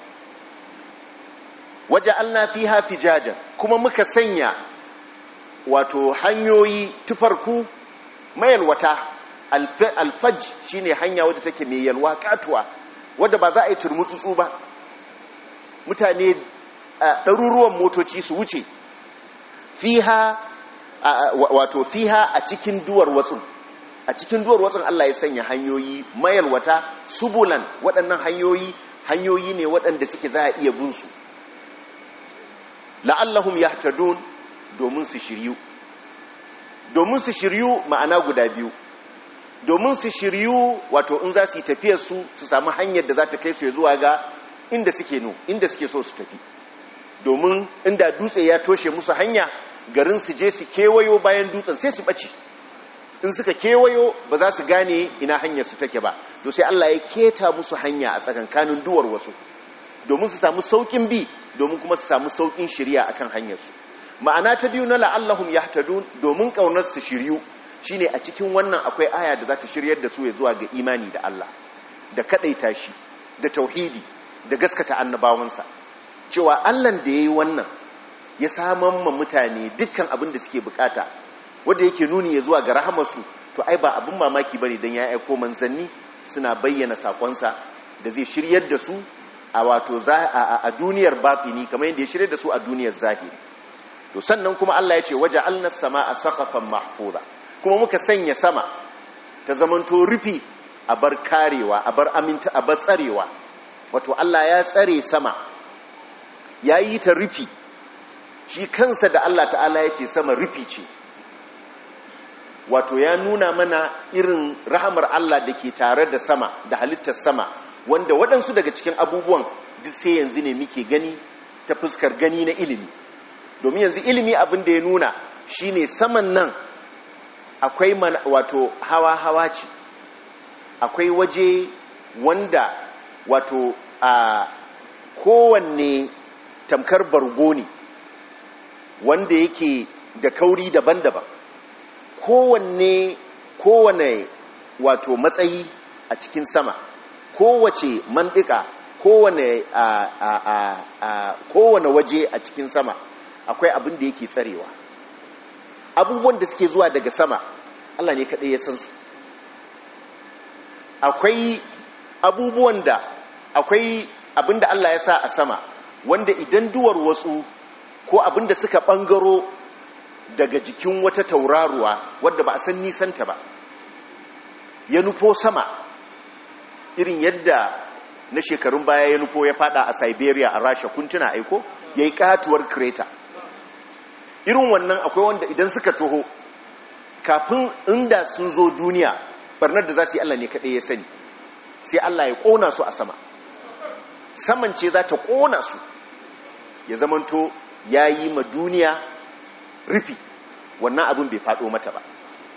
waje alna fiha fijajan kuma muka sanya wato hanyoyi tufarku mayalwata alfaj shine hanya wadda take mai yalwa katuwa wadda ba za a yi turmutsutsu ba mutane ɗaruruwan motoci su wuce fiha wato fiha a cikin duwar watsun a cikin duwar watsun Allah ya sanya hanyoyi mayalwata subulan waɗannan hanyoyi hanyoyi ne waɗanda suke za a iya bin su la'allahum yahtadun domin su shiryu domin su shiryu ma'ana guda biyu domin su shiryu wato in za su yi tafiyar su su samu hanyar da za ta kai su zuwa ga inda suke no inda suke so su tafi domin inda dutse ya toshe musu hanya garin su je su kewayo bayan dutsen sai su ɓace in suka kewayo ba za su gane ina hanyar su take ba to sai Allah ya keta musu hanya a tsakankanin duwar wasu domin su samu saukin bi domin kuma su samu saukin shirya akan hanyar su ma'ana ta biyu na la'allahum yahtadun domin kaunar su shiryu shine a cikin wannan akwai aya da za ta shiryar da su ya zuwa ga imani da Allah da kadaita shi da tauhidi da gaskata annabawansa cewa Allah da yayi wannan ya saman ma mutane dukkan abin da suke bukata wanda yake nuni ya zuwa ga rahamarsu to ai ba abin mamaki bane dan ya aiko manzanni suna bayyana sakonsa da zai shiryar da su a wato a duniyar batini kamar yadda ya shiryar da su a duniyar zahiri to sannan kuma Allah ya ce waje alnas sama'a saqafan mahfuza kuma muka sanya sama ta zamanto rufi a bar karewa a bar aminta a bar tsarewa wato Allah ya tsare sama ya yi ta rufi shi kansa da Allah ta'ala ya ce sama rufi ce wato ya nuna mana irin rahamar Allah da ke tare da sama da halittar sama wanda waɗansu daga cikin abubuwan duk sai yanzu ne muke gani ta fuskar gani na ilimi domin yanzu ilimi abin da ya nuna shine saman nan akwai wato hawa-hawa ce akwai waje wanda wato a kowanne tamkar bargo ne wanda yake da kauri daban-daban kowanne kowane wato matsayi a cikin sama kowace mandika kowane a, a, a, a kowane waje a cikin sama akwai abin da yake tsarewa abubuwan da suke zuwa daga sama Allah ne kaɗai ya san su akwai abubuwan da akwai abin da Allah ya sa a sama wanda idan duwar wasu ko abin da suka ɓangaro daga jikin wata tauraruwa wadda ba a san nisanta ba ya nufo sama irin yadda na shekarun baya ya nufo ya fada a siberia a rasha kuntuna aiko ya yi katuwar kreta irin wannan akwai wanda idan suka toho kafin inda sun zo duniya barnar da za su yi allah ne kaɗai ya sani sai allah ya ƙona su a sama saman ce za ta ƙona su ya zamanto ya yi ma duniya rufi wannan abin bai faɗo mata ba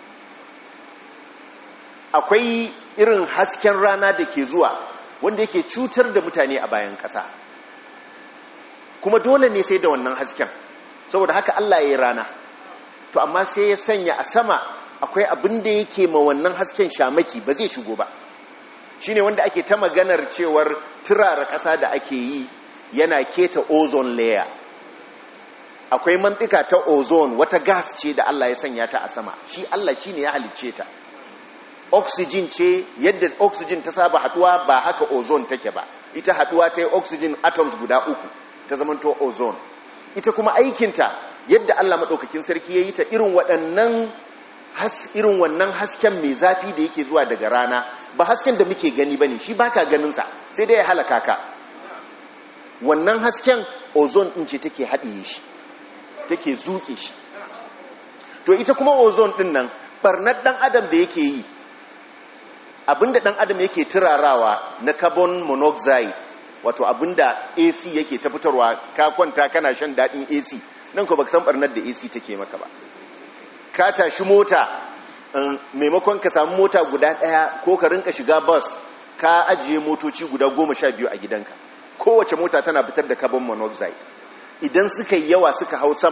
akwai irin hasken rana da ke zuwa wanda yake cutar da mutane a bayan ƙasa kuma dole ne sai da wannan hasken saboda haka Allah ya yi rana to amma sai ya sanya a sama akwai abin da yake ma wannan hasken shamaki ba zai shigo ba shine wanda ake ta maganar cewar turara ƙasa da ake yi yana keta ozone layer akwai mantika ta ozone wata gas ce da Allah ya sanya ta a sama shi Allah shi ne ya halicce ta oxygen ce yadda oxygen ta saba haduwa ba haka ozone take ba ita haduwa ta yi oxygen atoms guda uku ta zamanto ozone ita kuma aikinta yadda Allah maɗaukakin sarki ya yi ta irin waɗannan irin wannan hasken mai zafi da yake zuwa daga rana ba hasken da muke gani ba ne shi baka ganinsa sai dai ya halaka ka wannan hasken ozone ɗin ce take haɗiye shi take zuke shi to ita kuma ozone ɗin nan ɓarnar ɗan adam da yake yi abinda ɗan adam yake turarawa na carbon monoxide wato abinda ac yake ta fitarwa ka kwanta kana shan daɗin ac nan ko baka san ɓarnar da ac take maka ba ka tashi mota maimakon ka samu mota guda ɗaya ko ka rinka shiga bus ka ajiye motoci guda goma sha biyu a gidanka kowace mota tana fitar da carbon monoxide idan suka yi yawa suka hau sama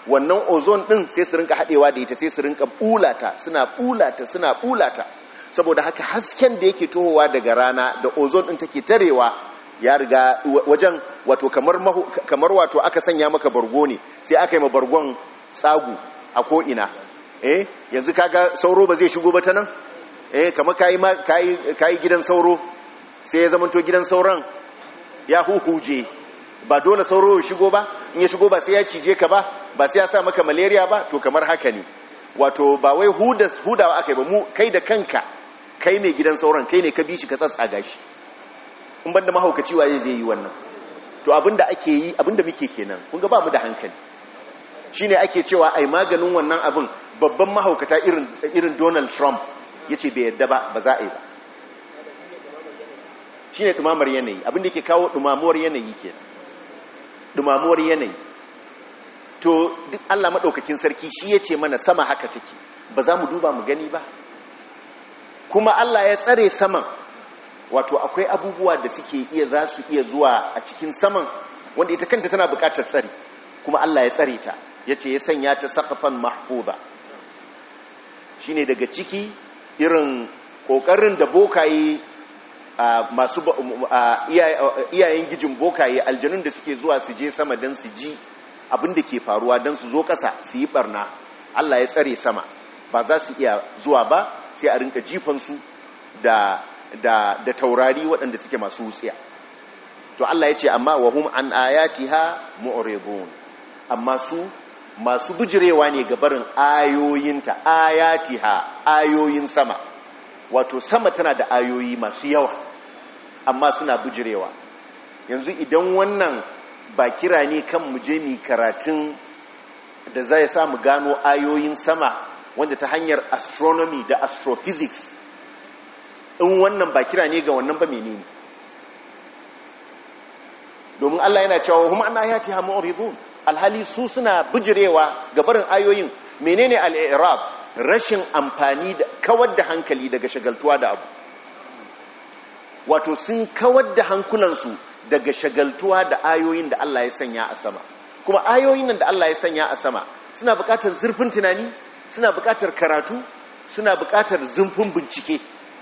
wannan ozone din sai su rinka haɗewa da ita sai su rinka bulata suna bulata suna bulata saboda haka hasken da yake tohowa daga rana da ozone din take tarewa ya riga wajen wato kamar kamar wato aka sanya maka bargo ne sai aka yi ma bargon tsagu a ko ina eh yanzu kaga sauro ba zai shigo ba ta nan eh kamar kayi kayi kayi gidan sauro sai ya zamanto gidan sauran ya huhuje ba dole sauro ya shigo ba in ya shigo ba sai ya cije ka ba ba sai ya sa maka malaria ba to kamar haka ne wato ba wai hudawa aka yi ba mu kai da kanka kai mai gidan sauran kai ne ka bi shi ka tsatsaga shi in banda mahaukaci waye zai yi wannan to abinda ake yi abinda muke kenan kun ga ba mu da hankali shine ake cewa ai maganin wannan abin babban mahaukata irin irin Donald Trump yace bai yadda ba ba za a yi ba shine dumamar yanayi abinda yake kawo dumamuwar yanayi kenan dumamuwar yanayi to duk Allah madaukakin sarki shi yace mana sama haka take ba za mu duba mu gani ba kuma Allah ya tsare saman wato akwai abubuwa da suke iya za su iya zuwa a cikin saman wanda ita kanta tana bukatar tsari kuma Allah ya tsare ta yace ya sanya ta saqafan mahfuza shine daga ciki irin kokarin da bokaye masu iyayen gijin bokaye aljanun da suke zuwa su je sama don su ji abin da ke faruwa don su zo kasa su yi barna Allah ya tsare sama ba za su iya zuwa ba sai a rinka jifansu da, da, da taurari waɗanda suke masu wutsiya to Allah ya ce amma wahum an ayatiha mu'ridun amma su masu bijirewa ne ga barin ayoyinta ayatiha ayoyin sama wato sama tana da ayoyi masu yawa amma suna bijirewa yanzu idan wannan ba kira ne kan mu je mi karatun da zai sa mu gano ayoyin sama wanda ta hanyar astronomy da astrophysics in wannan ba kira ne ga wannan ba menene domin Allah yana cewa hum an ayati ha mu'ridun alhali su suna bijirewa ga barin ayoyin menene al-i'rab rashin amfani da kawar da hankali daga shagaltuwa da abu wato sun kawar da hankulansu daga shagaltuwa da ayoyin da Allah ya sanya a sama kuma ayoyin nan da Allah ya sanya a sama suna buƙatar zurfin tunani suna buƙatar karatu suna buƙatar zurfin bincike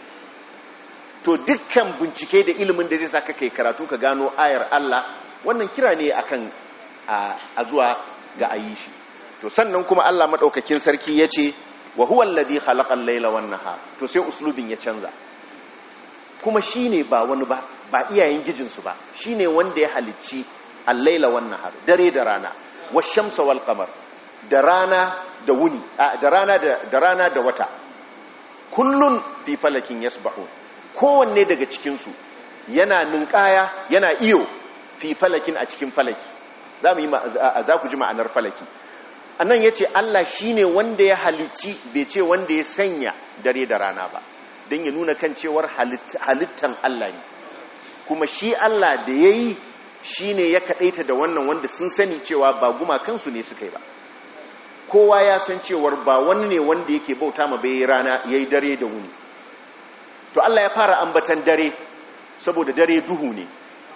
to dukkan bincike da ilimin da zai sa ka kai karatu ka gano ayar Allah wannan kira ne akan a zuwa ga ayi shi to sannan kuma Allah madaukakin sarki yace wa huwa alladhi khalaqa al-layla wan nahar to sai uslubin ya canza kuma shine ba wani ba ba iyayen gijinsu ba shine wanda ya halicci al-layla wan nahar dare da rana wash-shamsa wal qamar da rana da wuni da rana da da rana da wata kullun fi falakin yasbahun kowanne daga cikin su yana ninkaya yana iyo fi falakin a cikin falaki za mu yi za ku ji ma'anar falaki annan ya ce Allah shi ne wanda ya halicci bai ce wanda ya sanya dare da rana ba don ya nuna kan cewar halittan Allah ne kuma shi Allah da ya yi shi ne ya kaɗaita da wannan wanda sun sani cewa ba gumakansu ne suka yi ba kowa ya san cewar ba wani ne wanda yake bauta ma bai rana ya yi dare da wuni to Allah ya fara ambatan dare saboda dare duhu ne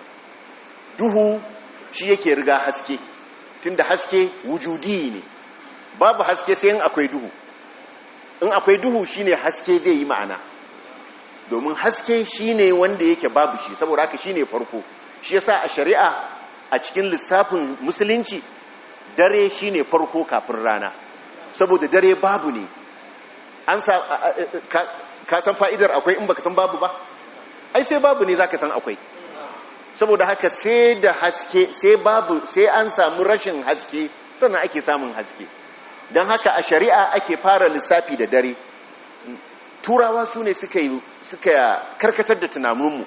duhu shi yake riga haske tunda haske wujudi ne babu haske sai in akwai duhu in akwai duhu shine haske zai yi ma'ana domin haske shine wanda yake babu shi saboda haka shine farko shi yasa a shari'a a cikin lissafin musulunci dare shine farko kafin rana saboda dare babu ne an sa ka san fa'idar akwai in baka san babu ba ai sai babu ne zaka san akwai saboda haka sai da haske sai babu sai an samu rashin haske sannan ake samun haske don haka a shari'a ake fara lissafi da dare turawa su ne suka yi suka karkatar da tunaninmu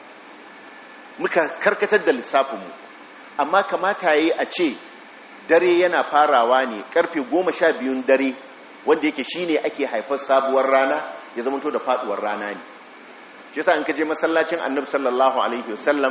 muka karkatar da lissafinmu amma kamata yi a ce dare yana farawa ne karfe goma sha biyun dare wanda yake shine ake haifar sabuwar rana ya zama to da faduwar rana ne shi yasa in ka je masallacin annabi sallallahu alaihi wasallam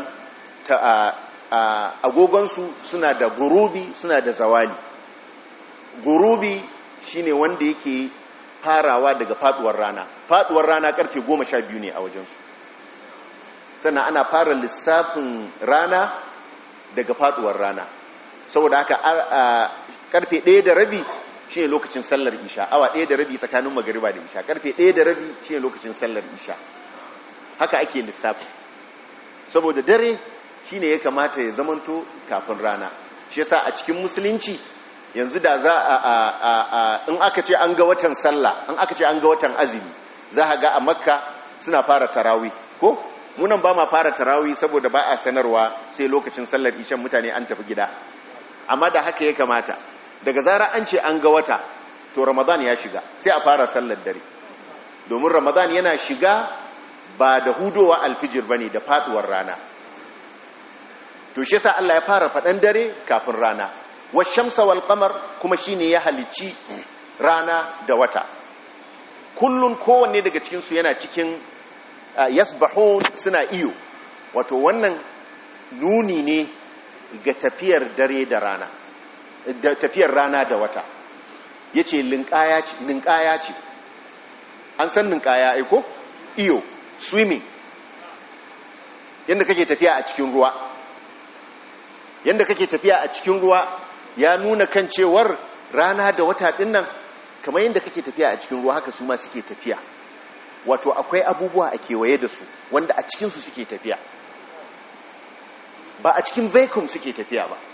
agogonsu suna da gurubi suna da zawali gurubi shine wanda yake farawa daga faduwar rana faduwar rana karfe goma sha biyu ne a wajensu sannan ana fara lissafin rana daga faduwar rana saboda haka karfe ɗaya da rabi shi ne lokacin sallar isha awa ɗaya da rabi tsakanin magariba da isha karfe ɗaya da rabi shi ne lokacin sallar isha haka ake lissafi saboda dare shi ne ya kamata ya zamanto kafin rana shi yasa a cikin musulunci yanzu da za a in aka ce an ga watan sallah in aka ce an ga watan azumi za a ga a makka suna fara tarawi ko munan ba ma fara tarawi saboda ba a sanarwa sai lokacin sallar ishan mutane an tafi gida amma da haka ya kamata daga zara an ce an ga wata to ramadan ya shiga sai a fara sallar dare domin ramadan yana shiga ba da hudowa alfijir bane da faduwar rana to shi yasa Allah ya fara faɗan dare kafin rana washamsa wal qamar kuma shine ya halicci rana da wata kullun kowanne daga cikin su yana cikin yasbahun suna iyo wato wannan nuni ne ga tafiyar dare da rana da tafiyar rana da wata yace linkaya ce linkaya ce an san linkaya ai ko iyo swimming yanda kake tafiya a cikin ruwa yanda kake tafiya a cikin ruwa ya nuna kan cewar rana da wata dinnan kamar yanda kake tafiya a cikin ruwa haka su ma suke tafiya wato akwai abubuwa a kewaye da su wanda a cikinsu suke tafiya ba a cikin vacuum suke tafiya ba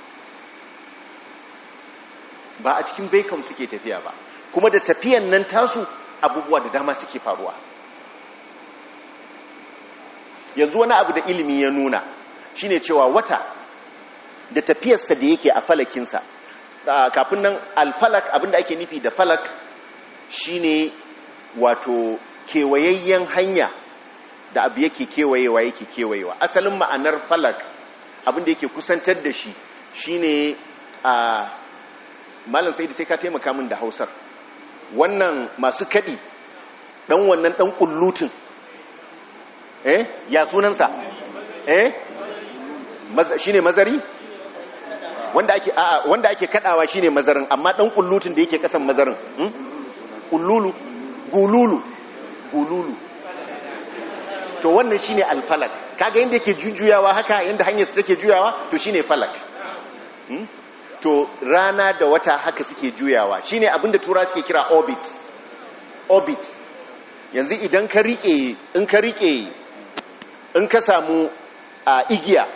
ba a cikin vacuum suke tafiya ba kuma da tafiyan nan tasu abubuwa da dama suke faruwa yanzu wani abu da ilimi ya nuna shine cewa wata da tafiyarsa da yake a falakinsa kafin nan alfalak abinda ake nufi da falak shine wato kewayayyen hanya da abu yake kewayewa yake kewayewa asalin ma'anar falak abinda yake kusantar da shi shine a malam sai da sai ka taimaka min da hausar wannan masu kadi dan wannan dan kullutun eh ya sunansa eh shine mazari wanda ake a'a wanda ake kadawa shine mazarin amma dan kullutun da yake kasan mazarin hmm? kullulu gululu gululu to wannan shine alfalak kaga yanda yake jujjuyawa haka yanda hanyar su take juyawa to shine falak hmm? to rana da wata haka suke juyawa shine abinda tura suke kira orbit orbit yanzu idan ka rike in ka rike in ka samu a igiya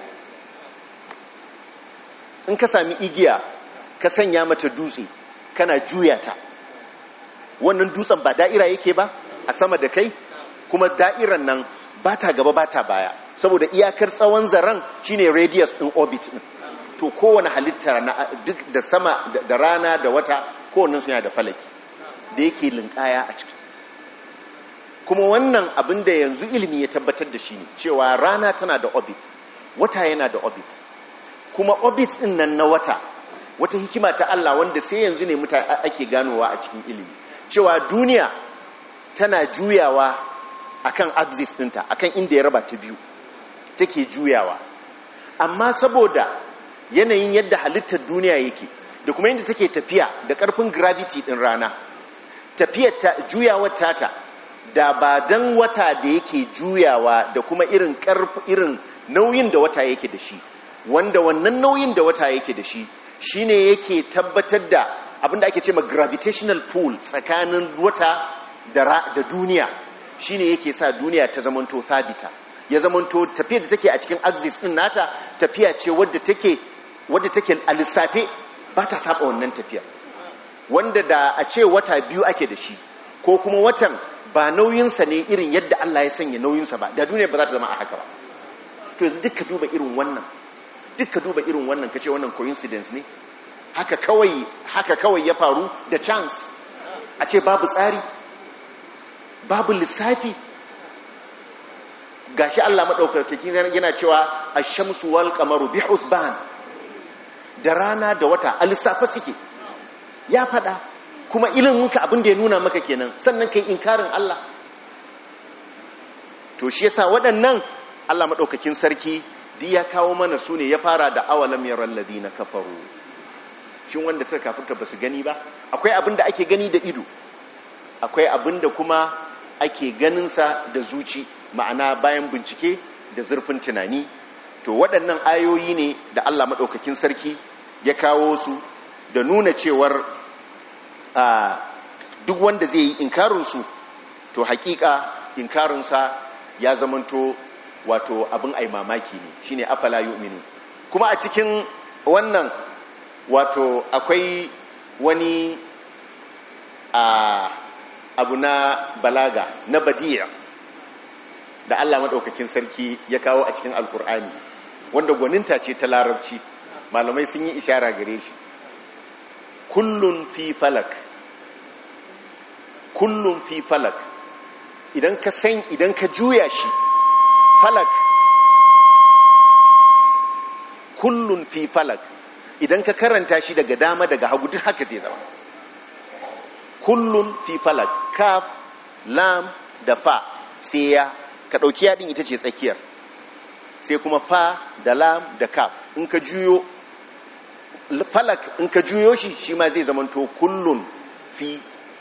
in ka sami igiya ka sanya mata dutse kana juya ta wannan dutsen ba da'ira yake ba a sama da kai kuma da'iran nan ba ta gaba ba ta baya saboda iyakar tsawon zaren shine radius in orbit din to kowane halitta na duk da sama da rana da wata kowannen suna da falaki da yake linkaya a ciki kuma wannan abin da yanzu ilimi ya tabbatar da shi ne cewa rana tana da orbit wata yana da orbit kuma orbit din nan na wata wata hikima ta Allah wanda sai yanzu ne mutane ake ganowa a cikin ilimi cewa duniya tana juyawa akan axis ɗinta akan inda ya raba ta biyu take juyawa amma saboda yanayin yadda halittar duniya yake da kuma yadda take tafiya da ƙarfin gravity ɗin rana tafiyar ta juyawar tata da ba dan wata da yake juyawa da kuma irin irin nauyin da wata yake da shi wanda wannan nauyin da wata yake da shi shine yake tabbatar da abinda ake ce ma gravitational pull tsakanin wata da, da duniya shine yake sa duniya ta zamanto sabita ya zamanto tafiya da take a cikin axis din nata tafiya ce wadda take wadda take a lissafe ba ta saba wannan tafiya wanda da a ce wata biyu ake da shi ko kuma watan ba nauyinsa ne irin yadda Allah ya sanya nauyinsa ba da duniya ba za ta zama a haka ba to yanzu duka duba irin wannan duka duba irin wannan kace wannan coincidence ne haka kawai haka kawai ya faru da chance a ce babu tsari babu lissafi gashi Allah madaukaki yana cewa ash-shamsu wal qamaru bi husban da rana da wata a lissafa suke ya fada kuma iliminka abin da ya nuna maka kenan sannan kai inkarin Allah to shi yasa waɗannan Allah madaukakin sarki di ya kawo mana su ne ya fara da awalam yaral ladina kafaru shin wanda suka kafirta basu gani ba akwai abin da ake gani da ido akwai abin da kuma ake ganin sa da zuci ma'ana bayan bincike da zurfin tunani to waɗannan ayoyi ne da Allah madaukakin sarki ya kawo su da nuna cewar a duk wanda zai yi inkarinsu to hakika inkarinsa ya zamanto wato abin ai mamaki ne shine afala yu'minu kuma a cikin wannan wato akwai wani a abu na balaga na badiya da Allah maɗaukakin sarki ya kawo a cikin alkur'ani wanda gwaninta ce ta larabci malamai sun yi ishara gare shi kullun fi falak kullun fi falak idan ka san idan ka juya shi falak kullun fi falak idan ka karanta shi daga dama daga hagu duk haka zai zama kullun fi falak kaf lam da fa sai ya ka ɗauki yaɗin ita ce tsakiyar sai kuma fa da lam da kaf in ka juyo falak in ka juyo shi shi ma zai zamanto kullun fi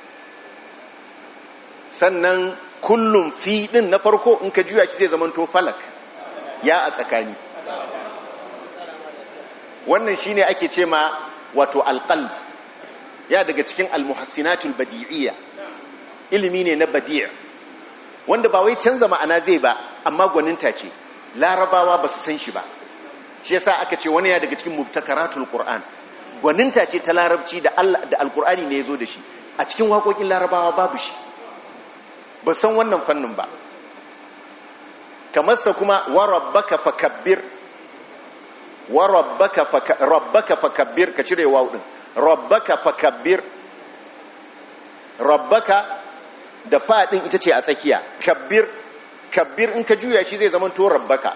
sannan kullun fi ɗin na farko in ka juya shi zai zamanto falak ya a tsakani wannan shine ake ce ma wato alƙal ya daga cikin almuhassinatul badi'iyya ilimi ne na badi'a wanda ba wai canza ma'ana zai ba amma gwaninta ce larabawa ba su san shi ba shi yasa aka ce wani ya daga cikin mubtakaratul qur'an gwaninta ce ta larabci da Allah da alqur'ani ne yazo da shi a cikin waƙoƙin larabawa babu shi ba san wannan fannin ba kamar sa kuma wa rabbaka fakabbir wa rabbaka faka rabbaka fakabbir ka cire wawu din rabbaka fakabbir rabbaka da fa din ita ce a tsakiya kabbir kabbir in ka juya shi zai zama to rabbaka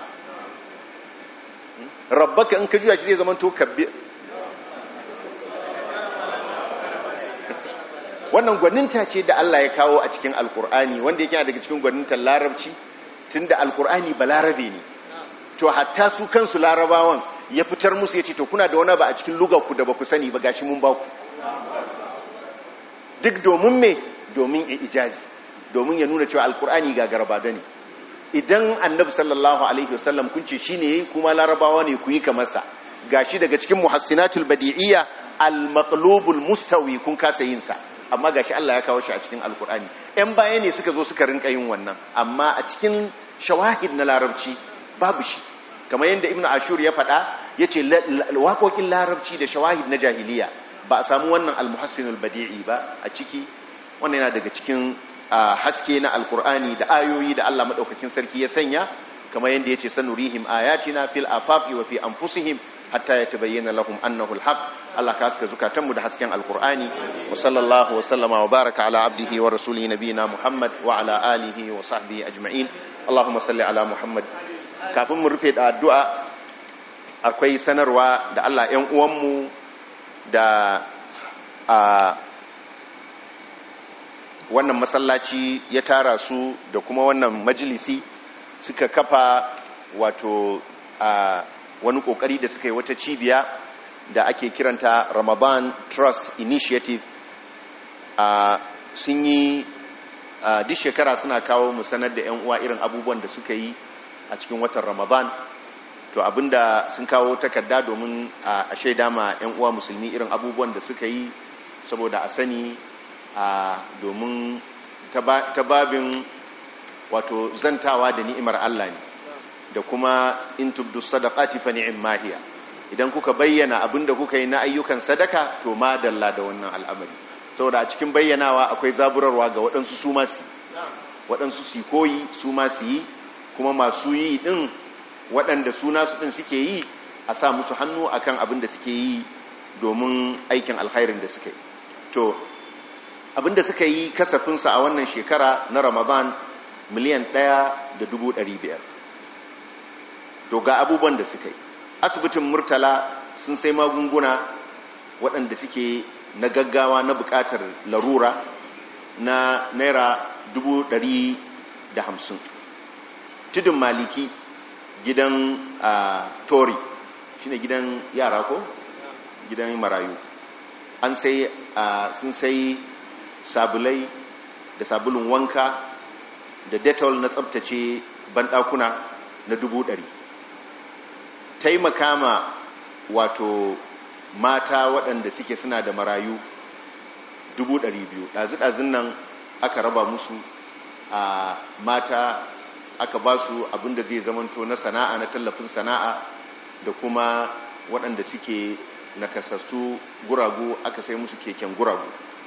rabbaka in ka juya shi zai zama to kabbir wannan gwaninta ce da Allah ya kawo a cikin alkur'ani wanda yake daga cikin gwanintar larabci tunda alkur'ani ba larabe ne to hatta su kansu larabawan ya fitar musu ya ce to kuna da wani ba a cikin lugarku da ba ku sani ba gashi mun ba ku duk domin me domin ya ijazi domin ya nuna cewa alkur'ani ga garba da ne idan annabi sallallahu alaihi wasallam kun ce shine yayi kuma larabawa ne ku yi kamar sa gashi daga cikin muhassinatul badi'iyya al-maqlubul mustawi kun kasa yin sa amma gashi Allah ya kawo shi a cikin alkur'ani ɗan baya ne suka zo suka rinka yin wannan amma a cikin shawahid na larabci babu shi kamar yadda ibnu ashur ya faɗa yace waƙoƙin larabci da shawahid na jahiliya ba a samu wannan almuhassinul badi'i ba a ciki wannan yana daga cikin haske na alkur'ani da ayoyi da Allah madaukakin sarki ya sanya kamar yadda yace sanurihim ayatina fil afaqi wa fi anfusihim hatta yatabayyana lahum annahu alhaq Allah ka haska zukatanmu da hasken alkur'ani wa sallallahu wa sallama wa baraka ala abdihi wa rasulihi nabiyina muhammad wa ala alihi wa sahbihi ajma'in allahumma salli ala muhammad kafin mu rufe da addu'a akwai sanarwa da Allah ‘yan uwanmu da a wannan masallaci ya tara su da kuma wannan majalisi suka kafa wato a wani kokari da suka yi wata cibiya da ake kiranta Ramadan Trust Initiative a sun yi duk shekara suna kawo mu sanar da 'yan uwa irin abubuwan da suka yi a cikin watan Ramadan to abinda sun kawo takarda domin a shaida ma 'yan uwa musulmi irin abubuwan da suka yi saboda a sani a domin ta babin wato zantawa da ni'imar Allah ne da kuma in tubdu sadaqati fa ni'ma hiya idan kuka bayyana abinda kuka yi na ayyukan sadaka to ma dalla da wannan al'amari saboda a cikin bayyanawa akwai zaburarwa ga waɗansu su ma su waɗansu su koyi su ma su yi kuma masu yi ɗin waɗanda suna su ɗin suke yi a sa musu hannu akan abin da suke yi domin aikin alkhairin da suke yi to abin da suka yi kasafinsa a wannan shekara na ramadan miliyan ɗaya da dubu ɗari biyar to ga abubuwan da suka yi asibitin murtala sun sai magunguna waɗanda suke na gaggawa na buƙatar larura na naira dubu ɗari da hamsin tudun maliki gidan a tori shine gidan yara ko gidan marayu an sai sun sai sabulai da sabulun wanka da detol na tsabtace banɗakuna na dubu ɗari taimaka ma wato mata waɗanda suke suna da marayu 200,000 ɗazu-ɗazun nan aka raba musu a mata aka ba su abinda zai zamanto na sana'a na tallafin sana'a da kuma waɗanda suke nakasassu guragu aka sai musu keken guragu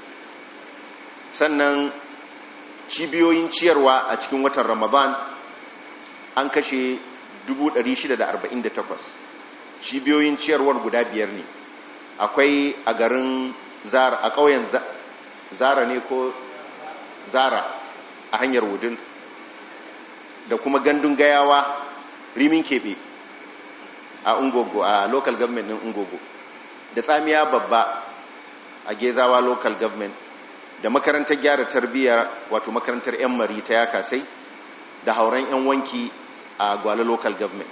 sannan cibiyoyin ciyarwa a cikin watan ramadan an kashe 648 cibiyoyin ciyarwar guda biyar ne akwai a garin zara a ƙauyen zara ne ko zara a hanyar wudil da kuma gandun gayawa rimin keɓe a ungogo a local government ɗin ungogo da tsamiya babba a gezawa local government da makarantar gyara tarbiyyar wato makarantar 'yan mari ta yaka sai da hauren 'yan wanki a gwale local government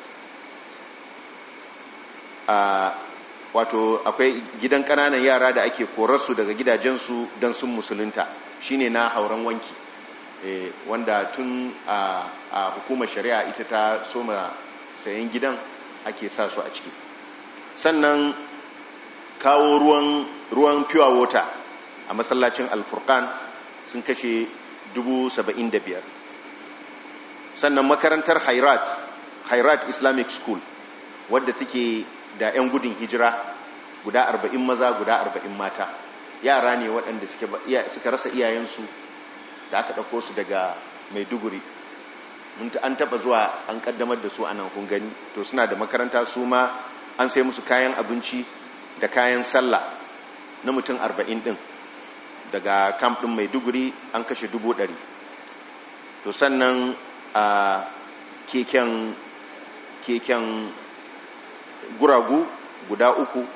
a wato akwai gidan kananan yara da ake korarsu daga gidajensu don sun musulunta shine na hauren wanki e, wanda tun a, a hukumar shari'a ita ta soma sayan gidan ake sa su a ciki sannan kawo ruwan ruwan pure water a masallacin alfurkan sun kashe 75,000 sannan makarantar hairat hairat islamic school wadda take da 'yan gudun hijira guda 40 maza guda 40 mata yara ne waɗanda suka rasa iyayensu da aka ɗauko su daga maiduguri an taɓa zuwa an ƙaddamar da su a nan kun gani to suna da makaranta su ma an sai musu kayan abinci da kayan sallah na mutum 40 ɗin daga camp ɗin maiduguri an kashe dubu ɗari to sannan a keken keken guragu guda uku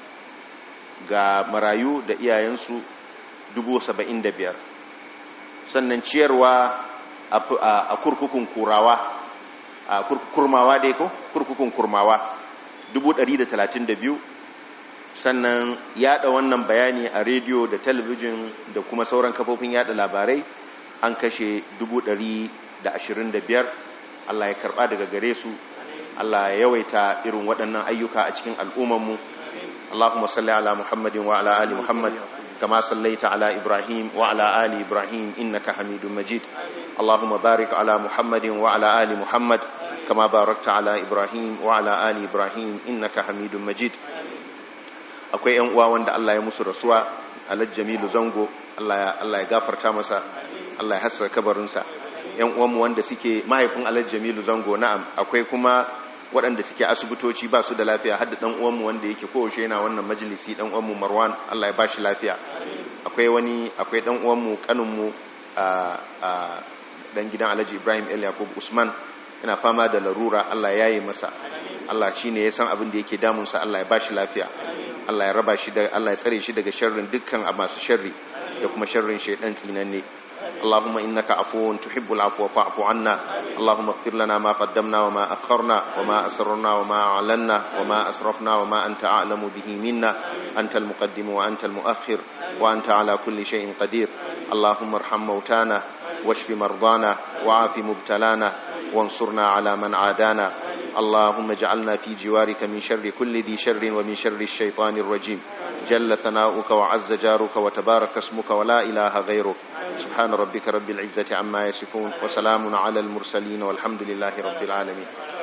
ga marayu da iyayensu dubu saba'in da biyar sannan ciyarwa a kurkukun kurawa a kurmawa dai ko kurkukun kurmawa dubu ɗari da talatin da biyu sannan yada wannan bayani a rediyo da talabijin da kuma sauran kafofin yada labarai an kashe dubu ɗari da ashirin da biyar Allah ya karɓa daga gare su Allah ya yawaita irin waɗannan ayyuka a cikin al'ummanmu Allahumma salli ala Muhammadin wa ala ali Muhammad kama sallaita ala Ibrahim wa ala ali Ibrahim innaka Hamidum Majid Allahumma barik ala Muhammadin wa ala ali Muhammad kama barakta ala Ibrahim wa ala ali Ibrahim innaka Hamidum Majid akwai yan uwa wanda Allah ya musu rasuwa Alhaji Jamilu Zango Allah ya gafarta masa Allah ya hassa kabarinsa yan uwanmu wanda suke mahaifin Alhaji Jamilu Zango na'am akwai kuma waɗanda suke asibitoci ba su da lafiya hadda dan uwanmu wanda yake kowace yana wannan majalisi dan uwanmu Marwan Allah ya bashi lafiya akwai wani akwai dan uwanmu kaninmu a a dan gidan Alhaji Ibrahim El Yakub Usman yana fama da larura Allah ya yi masa Allah shine ya san abin da yake damunsa Allah ya bashi lafiya Allah ya raba shi da Allah ya tsare shi daga sharrin dukkan masu sharri da kuma sharrin shaydan tsinanne اللهم إنك عفو تحب العفو فاعف عنا اللهم اغفر لنا ما قدمنا وما أخرنا وما أسررنا وما أعلنا وما أسرفنا وما أنت أعلم به منا أنت المقدم وأنت المؤخر وأنت على كل شيء قدير اللهم ارحم موتانا واشف مرضانا وعاف مبتلانا وانصرنا على من عادانا اللهم اجعلنا في جوارك من شر كل ذي شر ومن شر الشيطان الرجيم جل ثناؤك وعز جارك وتبارك اسمك ولا إله غيرك سبحان ربك رب العزة عما يصفون وسلام على المرسلين والحمد لله رب العالمين